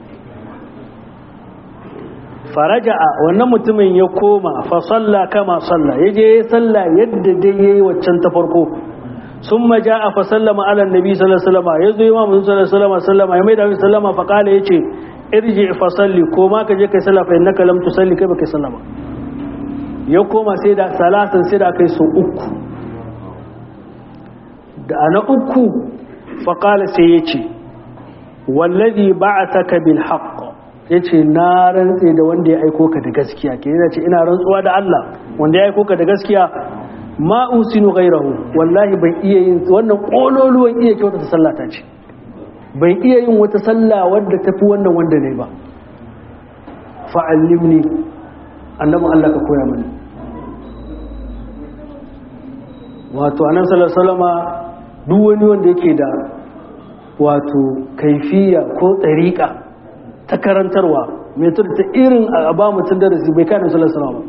faraja'a wannan mutumin ya koma fa salla kama salla yaje ya salla yadda dai yayi waccan ta farko summa ja'a fa sallama ala annabi sallallahu alaihi wasallam yazo imam sallallahu alaihi wasallam sallama ya mai da sallama fa kala yace irji fa salli ko ma ka je kai salla fa innaka lam tusalli kai ba kai salla ba ya koma sai da salatan sai da kai so uku da ana uku fa kala sai yace wallazi ba'athaka bil haqq ya ce na rantse da wanda ya aiko ka da gaskiya ke yana ce ina rantsuwa da Allah wanda ya aiko ka da gaskiya ma usinu ghairahu wallahi ban iya yin wannan kololuwan iya kyauta ta sallah ta ce ban iya yin wata sallah wadda tafi wannan wanda ne ba fa'allimni annabin Allah ka koya mani wato anan sallallahu alaihi wasallama duk wani wanda yake da wato kaifiya ko tsariƙa ta karantarwa mai ta irin a ba mutum darasi bai kanin salasala ba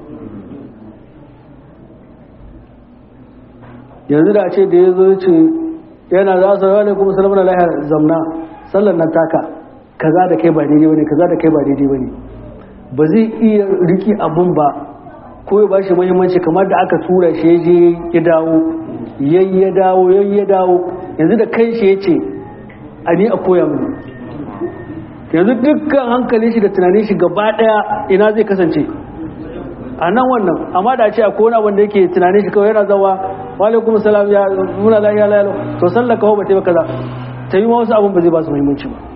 yanzu da ce da ya zo ce yana za su rawar kuma salamuna lahiyar zamna sallan nan taka kaza da kai ba daidai bane kaza da kai ba daidai bane ba zai iya riki abun ba ko ya bashi muhimmanci kamar da aka tura shi ya je ya dawo yayi ya dawo yayi ya dawo yanzu da kai shi ya ce a ni a koya mini yanzu dukkan hankalin shi da tunanin shi gaba daya ina zai kasance a nan wannan amma da ce a kona wanda yake tunanin shi kawai yana zawa walaikum salam ya muna lahiya lahiya to sallar kawo ba ta yi kaza ta yi ma wasu abin ba zai ba su muhimmanci ba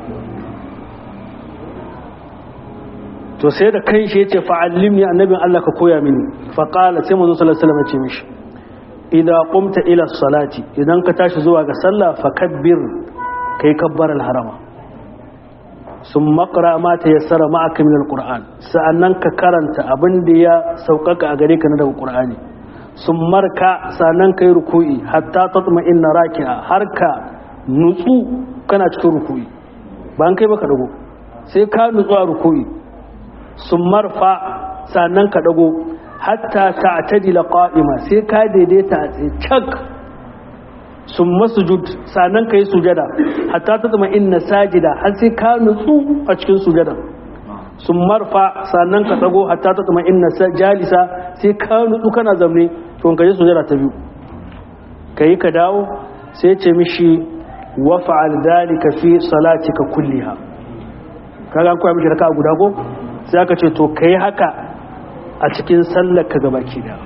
to sai da kan shi ya ce fa'allimni annabin Allah ka koya mini faƙala sai manzo sallallahu alaihi wasallam ya ce mishi idan qumta ila salati idan ka tashi zuwa ga sallah fakabbir kai kabbar al-harama sun makara ma ta yassara ma'aka min alquran sa'annan ka karanta abin da ya saukaka a gare ka na daga qur'ani sun marka sa'annan kai ruku'i hatta tatma inna raki'a har ka nutsu kana cikin ruku'i ba an kai baka dago sai ka nutsu a ruku'i sun marfa sa'annan ka dago hatta ta'tadila qa'ima sai ka daidaita a tsaye cak sun masujud sannan ka yi sujada hatta ta zama inna sajida har sai ka nutsu a cikin sujada sun marfa sannan ka tsago hatta ta zama inna jalisa sai ka nutsu kana zamne to ka yi sujada ta biyu ka yi ka dawo sai ce mishi wa fa'al dalika fi salatika kulliha kaga an koya mishi raka guda ko sai aka ce to kai haka a cikin sallar ka gabaki da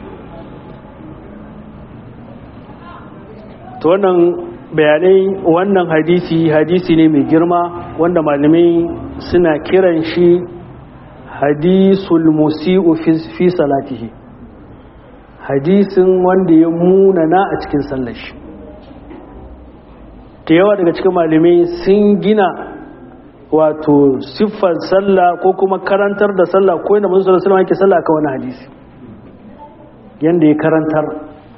to wannan bayanai wannan hadisi hadisi ne mai girma wanda malamai suna kiran shi hadisul musi'u fi salatihi hadisin wanda ya munana a cikin sallar shi da yawa daga cikin malamai sun gina wato siffar sallah ko kuma karantar da sallah ko yana manzo sallallahu alaihi yake sallah kan wani hadisi yanda ya karantar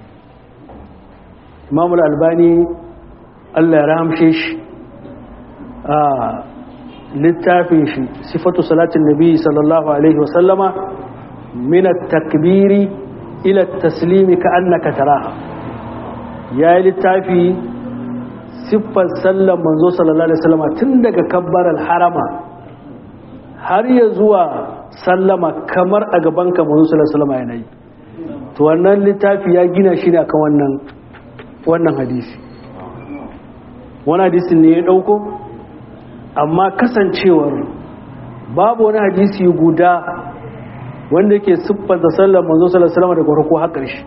Imam al-Albani Allah ya rahamshe shi a littafin shi sifatu salatin nabi sallallahu alaihi wasallama min at-takbiri ila at-taslimi ka annaka taraha yayi littafi siffar sallar manzo sallallahu alaihi wasallama tun daga kabbaral harama har ya zuwa sallama kamar a gaban ka manzo sallallahu alaihi wasallama yana yi to wannan littafi ya gina shi ne akan wannan wannan hadisi wani hadisin ne ya dauko amma kasancewar babu wani hadisi guda wanda yake siffanta sallar manzo sallallahu alaihi wasallam daga farko har ƙarshe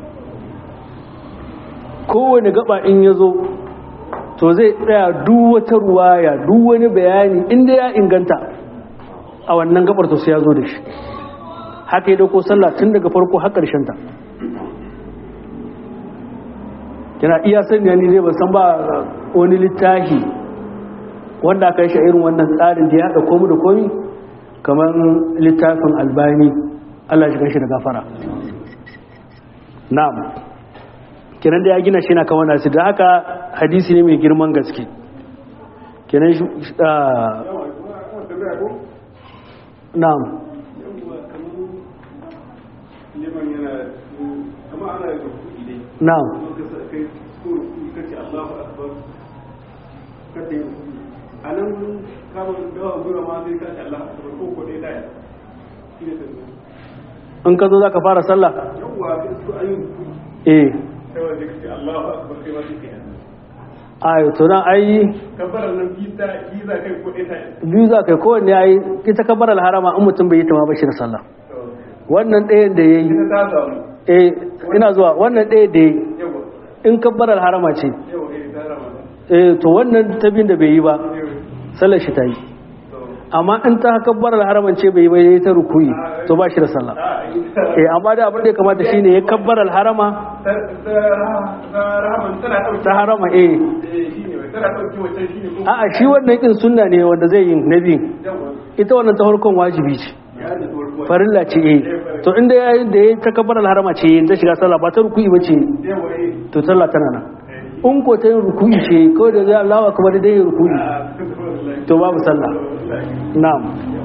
kowane gaba in ya zo to zai tsaya duk wata ruwaya duk wani bayani inda ya inganta a wannan gabar to sai ya zo da shi haka ya dauko sallah tun daga farko har ƙarshen ta yana iya sanya ni zai ban san ba wani littafi wanda aka yi shi irin wannan tsarin da ya haɗa komu da komi kamar littafin albani Allah shi shi da gafara na'am kenan da ya gina shi na kan wannan da haka hadisi ne mai girman gaske kenan shi na'am na'am a nan kamar dawa gura ma zai kashi Allah a ko ko ɗaya ɗaya shi ne tafiya in ka zo za ka fara sallah yawwa su ayin eh sai wanda kace Allahu akbar kai ma kike ayo to nan ai kabbaran nan biza biza kai ko ɗaya ɗaya biyu za ka yi kowanne ya yi ita kabbar alharama in mutum bai yi ta ma bashi da sallah wannan ɗayan da ya yi ita ta samu eh ina zuwa wannan ɗaya da ya yi yawa in kabbar alharama ce yawa eh ta rama eh to wannan ta biyun da bai yi ba sallar shi ta yi amma in ta kabbar alharaman ce bai yi ba ya yi ta rukuyi to ba shi da sallah a ita eh amma da abin da ya kamata shine ya kabbar alharama ta ta ta rahaman tana dauke ta harama eh eh shine wai tana dauke wancan shine ko a'a shi wannan kin sunna ne wanda zai yi na biyun yawa ita wannan ta farkon wajibi ce ya da tuwar farilla ce eh to inda ya yi da ya ta kabbar alharama ce ta shiga sallah ba ta rukuyi ba ce yawa eh to sallah tana nan in ko ta yin rukuyi ce kawai da zai Allah kamar da yin rukuyi to babu sallah na'am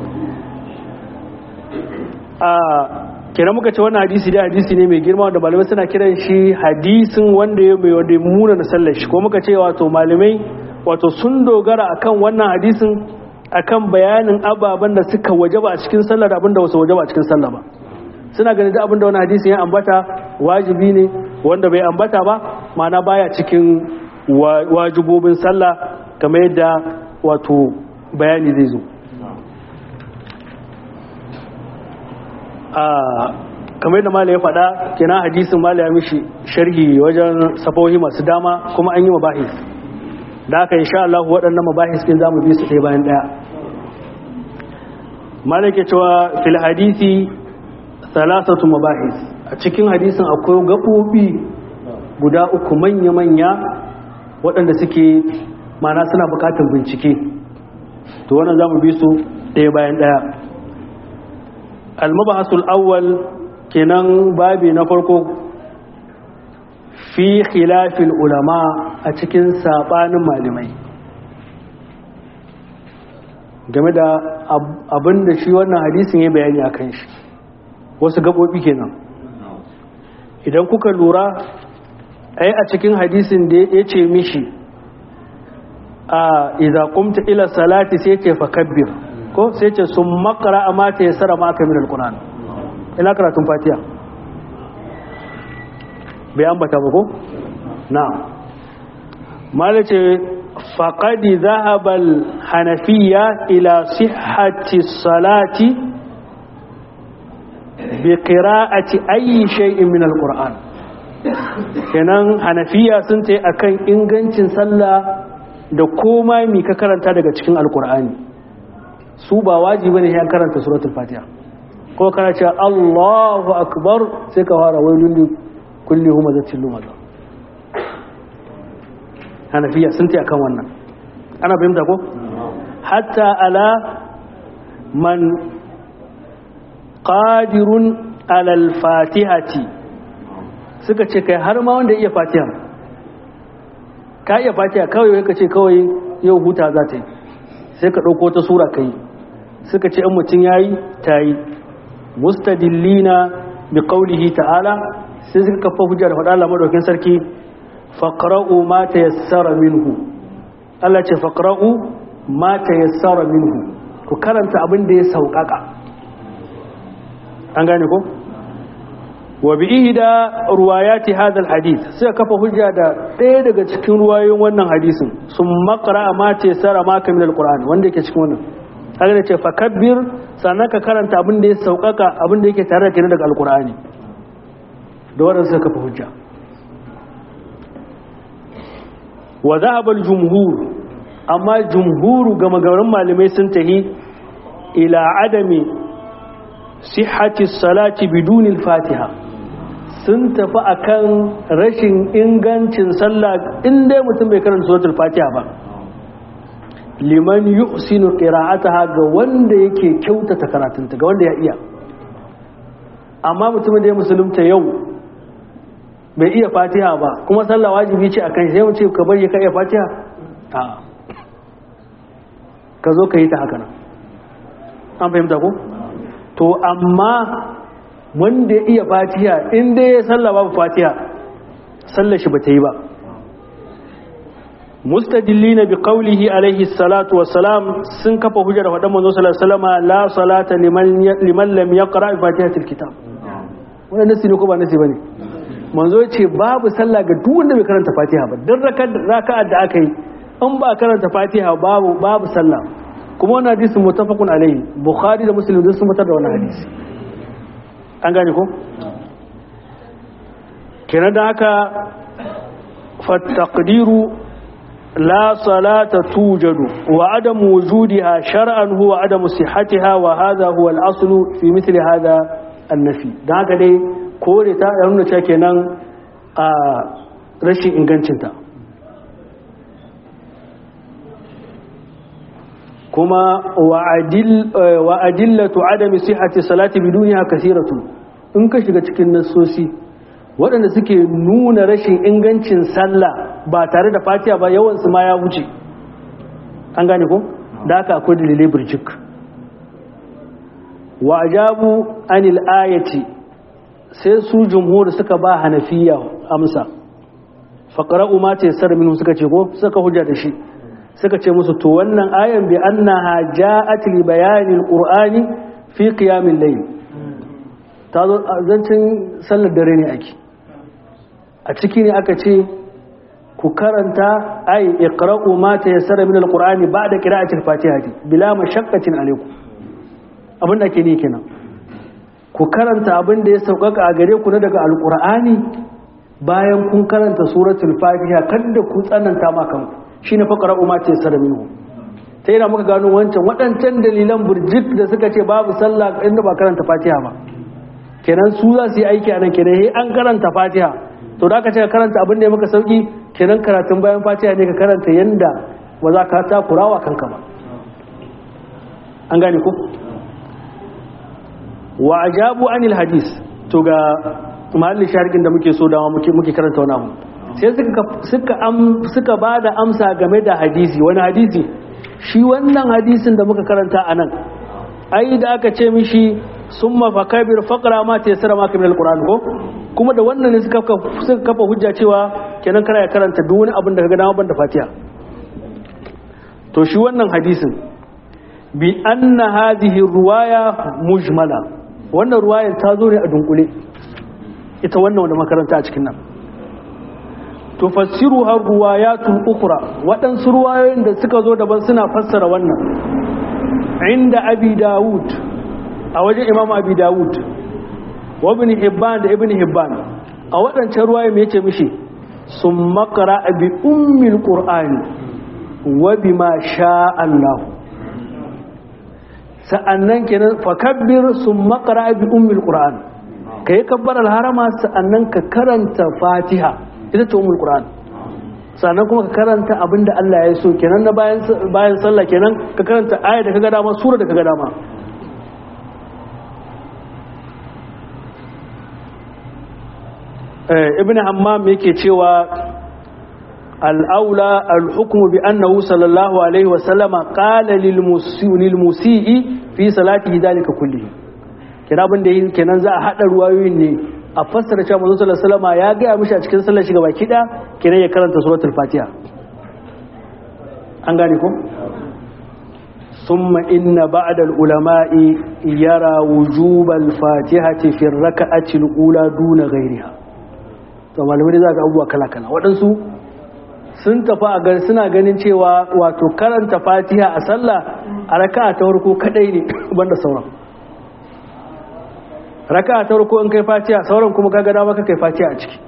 a kira muka ce wannan hadisi dai hadisi ne mai girma wanda malamai suna kiran shi hadisin wanda ya mai wanda ya muna na sallar shi ko muka ce wato malamai wato sun dogara akan wannan hadisin akan bayanin ababen da suka wajaba a cikin sallar da abinda wasu wajaba a cikin sallah ba suna ganin da abinda wani hadisin ya ambata wajibi ne wanda bai ambata ba ma'ana baya cikin wa- wajibobin sallah kamar yadda wato bayani zai zo a kamar yadda mala ya faɗa kenan hadisin mala ya mishi sharhi wajen safohi masu dama kuma an yi mabahis da aka insha Allah waɗannan mabahis ɗin za mu bi su ɗaya bayan ɗaya mala ke cewa fil hadisi salasatu mabahis a cikin hadisin akwai gaɓoɓi guda uku manya-manya waɗanda suke mana suna buƙatar bincike to wannan za mu bi su ɗaya bayan ɗaya almabahasul awwal kenan babi na farko fi khilafin ulama a cikin sabanin malamai game da abin da shi wannan hadisin ya bayani a kan shi wasu gaɓoɓi kenan idan kuka lura ai a cikin hadisin da ya ce mishi a idza qumta ila salati sai ce fakabbir ko sai ce sun makara a mata ya sara maka min alquran ina karatun fatiha bai ambata ba ko na'am malace faqad dhahaba al-hanafiyya ila sihhati salati bi qira'ati ayyi shay'in min alquran kenan hanafiya sun ce akan ingancin sallah da koma mi ka karanta daga cikin alqur'ani su ba wajibi ne ya karanta suratul fatiha ko kana cewa Allahu akbar sai ka fara wailun li kulli humazatin lumaza hanafiya sun ta akan wannan ana fahimta ko hatta ala man qadirun ala al-fatihati suka ce kai har ma wanda iya fatiha ka iya fatiha kawai ka ce kawai yau huta za ta yi sai ka ɗauko ta sura ka yi suka ce in mutum ya yi ta yi mustadillina bi qawlihi ta'ala sai suka kafa hujja da faɗa Allah madaukin sarki faqra'u ma tayassara minhu Allah ce faqra'u ma tayassara minhu ku karanta abin da ya sauƙaƙa an gane ko wa bi ihda ruwayati hadha alhadith sai kafa hujja da ɗaya daga cikin ruwayoyin wannan hadisin sun maqra ma tayassara ma kamil alquran wanda yake cikin wannan kaga da ce fakabbir sannan ka karanta abin da ya sauƙaƙa abin da yake tare da kai daga alqur'ani da wannan sai kafa hujja wa dhahaba aljumhur amma jumhuru ga magarin malamai sun tahi ila adami sihhati salati biduni al-fatiha sun tafi akan rashin ingancin sallah in dai mutum bai karanta suratul fatiha ba liman yuhsinu qira'ataha ga wanda yake kyautata karatunta ga wanda ya iya amma mutumin da ya musulunta yau bai iya fatiha ba kuma sallah wajibi ce akan sai mu ce ka bari ka iya fatiha a ka zo ka yi ta haka nan an fahimta ko to amma wanda ya iya fatiha in dai ya sallah babu fatiha sallar shi bata yi ba mustajillina bi qawlihi alaihi salatu wassalam sun kafa hujjar faɗan manzo sallallahu alaihi wasallam la salata liman liman lam yaqra bi fatihatil kitab wannan nasi ne ko ba nasi bane manzo ya ce babu sallah ga duk wanda bai karanta fatiha ba dan raka'ar da aka yi in ba karanta fatiha babu babu sallah kuma wannan hadisi muttafaqun alaihi bukhari da muslim duk sun fitar da wannan hadisi an gane ko kenan da haka fattaqdiru la salata tujadu wa adam wujudiha shar'an huwa adam sihhatiha wa hadha huwa al-asl fi mithli hadha an-nafi dan haka dai kore ta ya nuna cewa kenan a rashin ingancinta kuma wa adillatu adami sihhati salati biduniha kathiratu in ka shiga cikin nassosi waɗanda suke nuna rashin ingancin sallah ba tare da fatiha ba yawan su ma ya wuce an gane ko da haka akwai dalilai burjik wa ajabu anil ayati sai su jumhur suka ba hanafiya amsa faqra'u ma tayassara minhu suka ce ko suka hujja da shi suka ce musu to wannan ayan bi annaha ja'at li bayanil qur'ani fi qiyamil layl ta zo zancin sallar dare ne ake a ciki ne aka ce ku karanta ay iqra'u ma tayassara min alqur'ani ba'da qira'atil fatihati bila mashaqqatin alaykum abin da ke ne kenan ku karanta abin da ya sauƙaƙa a gare ku na daga alqur'ani bayan kun karanta suratul fatiha kada ku tsananta ma kanku shi ne faƙara umar ce sara minhu ta yana muka gano wancan waɗancan dalilan burjik da suka ce babu sallah inda ba karanta fatiha ba kenan su za su yi aiki a nan kenan he an karanta fatiha to da aka ce ka karanta abin da ya maka sauki kenan karatun bayan fatiha ne ka karanta yanda ba za ka takurawa kanka ba an gane ko wa ajabu anil hadis to ga mahallin sharikin da muke so dama muke karanta wani abu sai suka ba da amsa game da hadisi wani hadisi shi wannan hadisin da muka karanta a nan ai da aka ce mishi sun mafakabir fakara ma ta yasara maka min alkur'an ko kuma da wannan ne suka kafa hujja cewa kenan kana ya karanta duk wani abin da ka ga dama ban da fatiha to shi wannan hadisin bi anna hadhihi ruwaya mujmala wannan ruwayar ta zo ne a dunkule ita wannan wanda makaranta a cikin nan tufassiru har ruwayatun ukura waɗansu ruwayoyin da suka zo daban suna fassara wannan inda abi dawud a wajen imam abi dawud wa ibn hibban da ibn hibban a waɗancan ruwaye mai ce mishi sun makara bi ummil qur'ani wa bima sha Allah sa'annan kenan fakabbir summa qara bi ummil qur'an kai kabbar al-harama sa'annan ka karanta fatiha ita ce ummul qur'an sannan kuma ka karanta abinda Allah ya so kenan na bayan bayan sallah kenan ka karanta aya da kaga dama sura da kaga dama ibn hammam yake cewa al'aula al-hukmu bi annahu sallallahu alaihi wa sallama qala lil musii fi salatihi dalika kullihi kina abin da yake kenan za a hada ruwayoyin ne a fassara cewa manzo sallallahu alaihi wasallama ya ga mishi a cikin sallar shi gaba kida kenan ya karanta suratul fatiha an gane ko ثم إن بعد العلماء يرى وجوب الفاتحة في الركعة الأولى دون غيرها to malamai za ga abubuwa kala-kala waɗansu sun tafi a gani suna ganin cewa wato karanta fatiha a sallah a raka'a ta farko kadai ne banda sauran raka'a ta farko in kai fatiha sauran kuma ka gada maka kai fatiha a ciki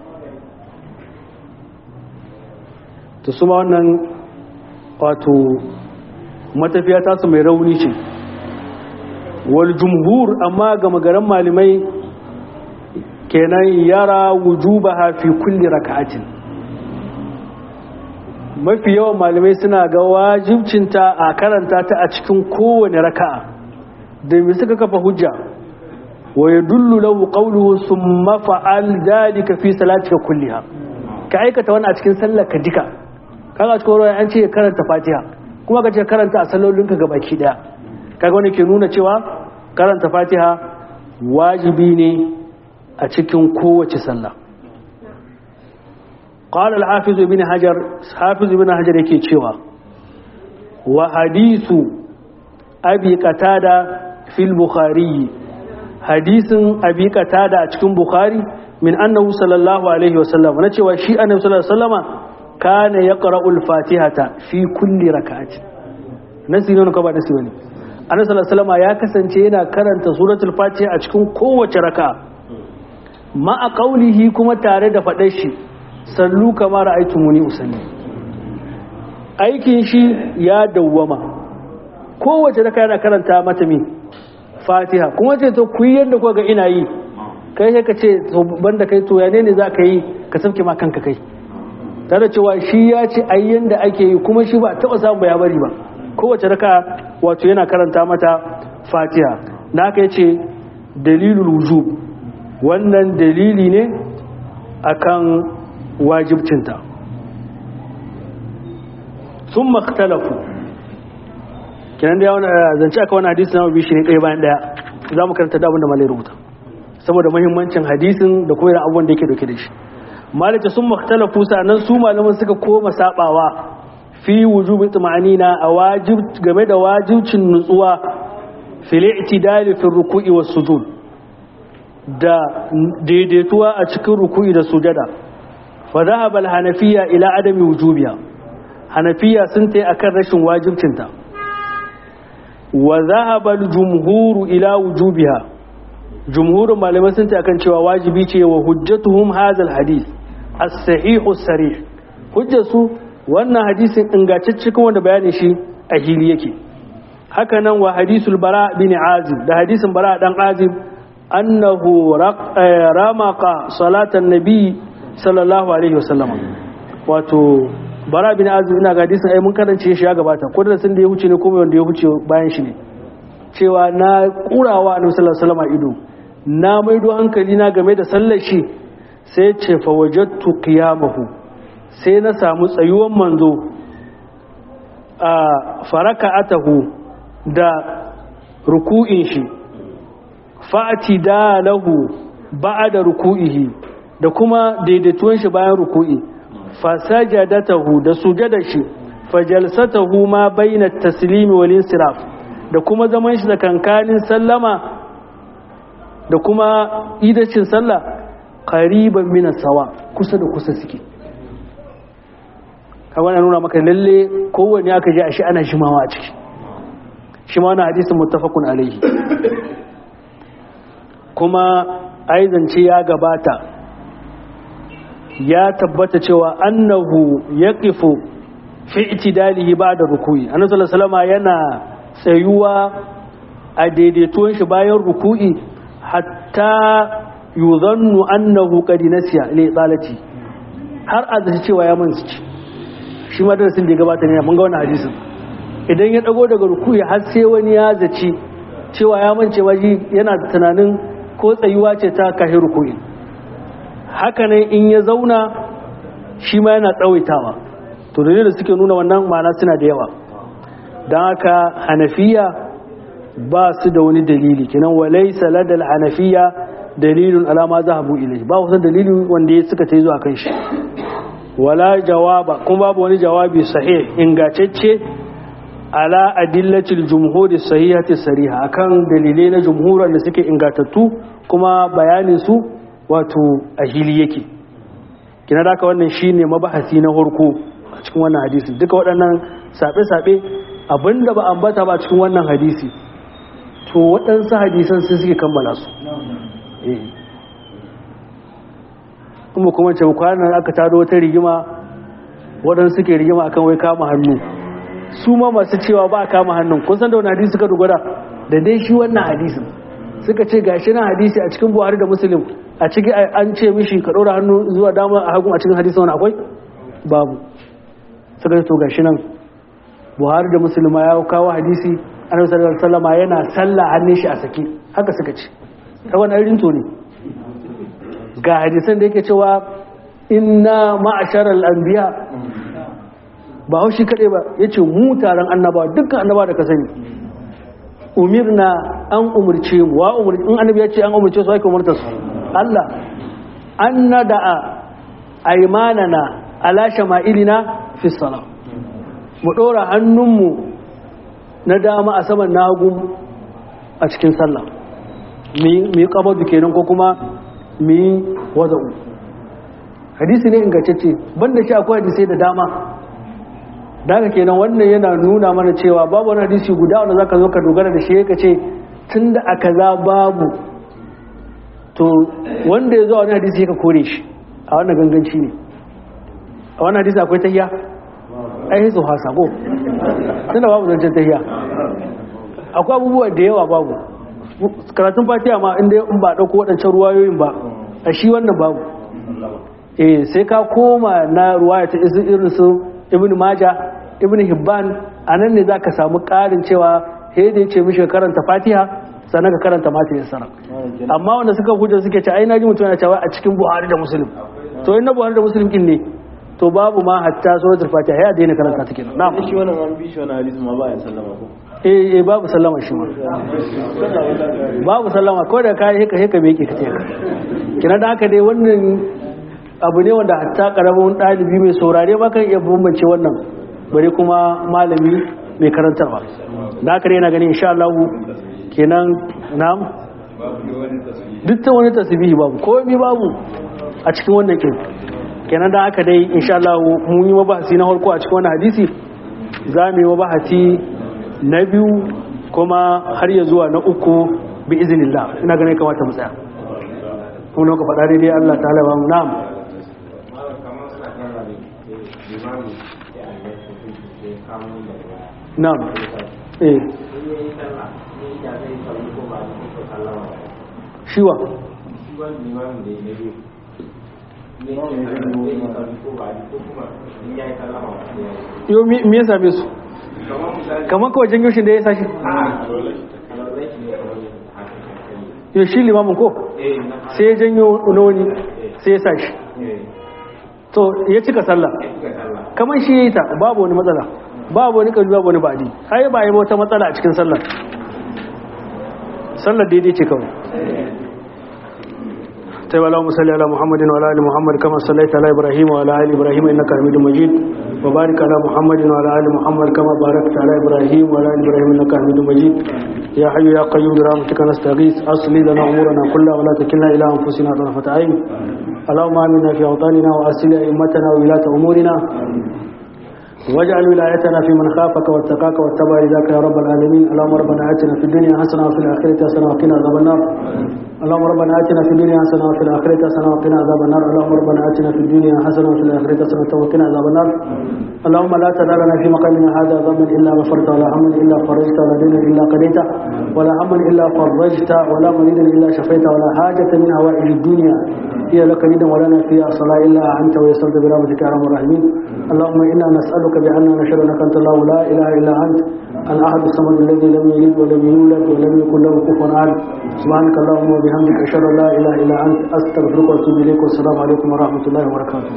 to su ma wannan wato matafiya tasu mai rauni ce wal jumhur amma ga magaran malamai kenan yara wujubaha fi kulli raka'atin mafi yawan malamai suna ga wajibcinta a karanta ta a cikin kowane raka'a da me suka kafa hujja wa yadullu lahu qawluhu summa fa'al dhalika fi salatika kulliha ka aikata wannan a cikin sallar ka duka kaga cikin ruwa an ce karanta fatiha kuma ka ce karanta a sallolinka gabaki daya kaga wani ke nuna cewa karanta fatiha wajibi ne a cikin kowace sallah قال الحافظ ابن حجر حافظ ابن حجر yake cewa wa hadisu abi qatada fil bukhari hadisin abi qatada a cikin bukhari min annahu sallallahu alaihi wasallam na cewa shi annabi sallallahu alaihi wasallama kana yaqra'u al-fatihata fi kulli rak'atin nasi ne ko ba nasi bane annabi sallallahu alaihi wasallama ya kasance yana karanta suratul fatiha a cikin kowace raka'a ma'a qaulihi kuma tare da fadar shi sallu kama ra'aytumuni usalli aikin shi ya dawwama kowace raka yana karanta mata mi fatiha kuma ce to ku yi yadda kuka ga ina yi kai sai ka ce to banda kai to ya ne za ka yi ka sauke ma kanka kai tare cewa shi ya ce ai yanda ake yi kuma shi ba taba samu ya bari ba kowace raka wato yana karanta mata fatiha na aka yace dalilul wujub wannan dalili ne akan wajibcinta sun makhtalafu kinan da yawon zance aka wani hadisi na mabi shi ne ɗaya bayan ɗaya za mu karanta da abin da malai rubuta saboda mahimmancin hadisin da kuma irin abubuwan da yake dauke da shi malaka sun makhtalafu sannan su malaman suka koma sabawa fi wujubi tumanina a wajib game da wajibcin nutsuwa fil i'tidali fi ruku'i was sujud da daidaituwa a cikin ruku'i da sujada fa dhahaba al-hanafiyya ila adami wujubiha hanafiya sun tai akan rashin wajibcinta wa dhahaba al-jumhur ila wujubiha jumhurin malamai sun tai akan cewa wajibi ce wa hujjatuhum hadha al-hadith as-sahih as-sarih hujjatu wannan hadisin ingantacce kuma wanda bayanin shi a hili yake haka nan wa hadisul bara bin azib da hadisin bara dan azib annahu ramaqa salatan nabi sallallahu alaihi wasallam wato bara bin azib ina ga hadisin ai mun karance shi ya gabata ko da sun da ya huce ne kuma wanda ya huce bayan shi ne cewa na kurawa annabi sallallahu alaihi wasallam ido na maido hankali na game da sallar shi sai ce fa wajadtu qiyamahu sai na samu tsayuwan manzo a faraka atahu da ruku'in shi fa'ati da lahu da ruku'ihi da kuma daidaituwan shi bayan ruku'i fasajadatahu da sujada shi fajalsatahu ma baina taslimi wal insiraf da kuma zaman shi da kankanin sallama da kuma idacin sallah qariban min sawa kusa da kusa suke kawai nuna maka lalle kowanne aka ji a shi ana shimawa a ciki shi ma wani hadisin muttafaqun alaihi kuma aizance ya gabata ya tabbata cewa annahu yaqifu fi itidalihi ba'da ruku'i annabi sallallahu alaihi yana tsayuwa a daidaituwan shi bayan ruku'i hatta yuzannu annahu qad nasiya li tsalati har a zaci cewa ya manci shi ma darasin da ya gabata ne mun ga wannan hadisin idan ya dago daga ruku'i har sai wani ya zaci cewa ya mance waji yana tunanin ko tsayuwa ce ta kashi ruku'i haka nan in ya zauna shi ma yana tsawaitawa to dalilin da suke nuna wannan ma'ana suna da yawa don haka hanafiya ba su da wani dalili kenan walai saladal hanafiya dalilin alama zahabu ilai ba wasu dalili wanda ya suka ta zuwa kan shi wala jawaba kuma babu wani jawabi sahih ingantacce ala adillatil jumhuri sahihati sariha akan dalilai na jumhuran da suke ingatattu kuma bayanin su wato a hili yake kina da wannan shine mabahasi na farko a cikin wannan hadisi duka waɗannan sabe-sabe abinda ba ambata ba cikin wannan hadisi to waɗansu hadisan sai suke kammala su kuma kuma ce kwanan aka taro wata rigima waɗansu suke rigima akan wai kama hannu su ma masu cewa ba kama hannun kun san da wani hadisi suka dogara da dai shi wannan hadisin suka ce gashi na hadisi a cikin buhari da musulun a ciki an ce mishi ka ɗora hannu zuwa dama a hagun a cikin hadisi wani akwai babu suka ce to gashi nan buhari da musulma ya kawo hadisi annabi sallallahu alaihi wasallam yana sallah hannun shi a sake haka suka ce ta wani irin to ne ga hadisan da yake cewa inna ma'asharal anbiya ba haushi kaɗai ba yace mu taron annaba dukkan annaba da ka sani umirna an umurce mu wa umurce in annabi ya ce an umurce su ake umurta su Allah an nada'a aymanana ala shama'ilina fi salam mu dora hannunmu na dama a saman nagu a cikin sallah mu yi kabadu kenan ko kuma mu yi wada'u hadisi ne ingantacce banda shi akwai hadisai da dama daga kenan wannan yana nuna mana cewa babu wani hadisi guda wanda zaka zo ka dogara da shi ka ce tunda aka za babu to wanda ya zo a wani hadisi ka kore shi a wannan ganganci ne a wannan hadisi akwai tahiya ai hitsu hasa ko tunda babu zancen tahiya akwai abubuwa da yawa babu karatun fatiha ma inda in ba dauko waɗancan ruwayoyin ba a shi wannan babu eh sai ka koma na ruwaya ta irin su ibn maja ibn hibban anan ne zaka samu ƙarin cewa he da yace mishi karanta fatiha sannan ka karanta mata yassara amma wanda suka hujja suke ce ai naji mutum yana cewa a cikin buhari da muslim to in na buhari da muslim kin ne to babu ma hatta suratul fatiha ya daina karanta take na'am shi wannan an bi shi wannan hadisi ma ba ya sallama ko eh eh babu sallama shi ma babu sallama ko da kai haka haka me yake kace kina da haka dai wannan abu ne wanda hatta karamin dalibi mai saurare ba kan iya bambance wannan bare kuma malami mai karantarwa da haka dai yana ganin insha Allah kenan na'am duk ta wani tasbihi babu komai babu a cikin wannan kin kenan da haka dai insha Allah mun yi mabahasi na farko a cikin wannan hadisi za mu yi mabahasi na biyu kuma har ya zuwa na uku bi izinillah ina ganin kamata mu tsaya kuma ka faɗa daidai Allah ta'ala ba mu na'am na'am eh shiwa yau me ya same su kamar kawai janyo shi da ya sashi yau shi limamin ko sai ya janyo wani sai ya sashi to ya cika sallah kamar shi ya yi ta babu wani matsala babu wani ƙarfi babu wani ba'adi ai ba yi wata matsala a cikin sallar sallar daidai ce kawai طيب اللهم صل على محمد وعلى ال محمد كما صليت على ابراهيم وعلى ال ابراهيم انك حميد مجيد وبارك على محمد وعلى ال محمد كما باركت على ابراهيم وعلى ال ابراهيم انك حميد مجيد يا حي يا قيوم برحمتك نستغيث اصلي لنا امورنا كلها ولا تكلنا الى انفسنا طرفه عين اللهم امنا في اوطاننا واصل ائمتنا وولاة امورنا واجعل ولايتنا في من خافك واتقاك واتبع رضاك يا رب العالمين اللهم ربنا اتنا في الدنيا حسنه وفي الاخره حسنه وقنا عذاب النار اللهم ربنا اتنا في الدنيا حسنه وفي الاخره حسنه وقنا عذاب النار اللهم ربنا اتنا في الدنيا حسنه وفي الاخره حسنه وقنا عذاب النار اللهم لا تدع لنا في مقامنا هذا ذنبا الا غفرته ولا هما الا فرجته ولا دينا الا قضيته ولا هما الا فرجته ولا مريدا الا شفيته ولا حاجه من هوائج الدنيا هي لك ريدا ولنا فيها صلاة إلا أنت ويسرت برحمتك يا أرحم الراحمين اللهم إنا نسألك بأننا نشهد أنك أنت الله لا إله إلا أنت الأحد الصمد الذي لم يلد ولم يولد ولم يكن له كفوا أحد سبحانك اللهم وبحمدك أشهد أن لا إله إلا أنت أستغفرك وأتوب إليك والسلام عليكم ورحمة الله وبركاته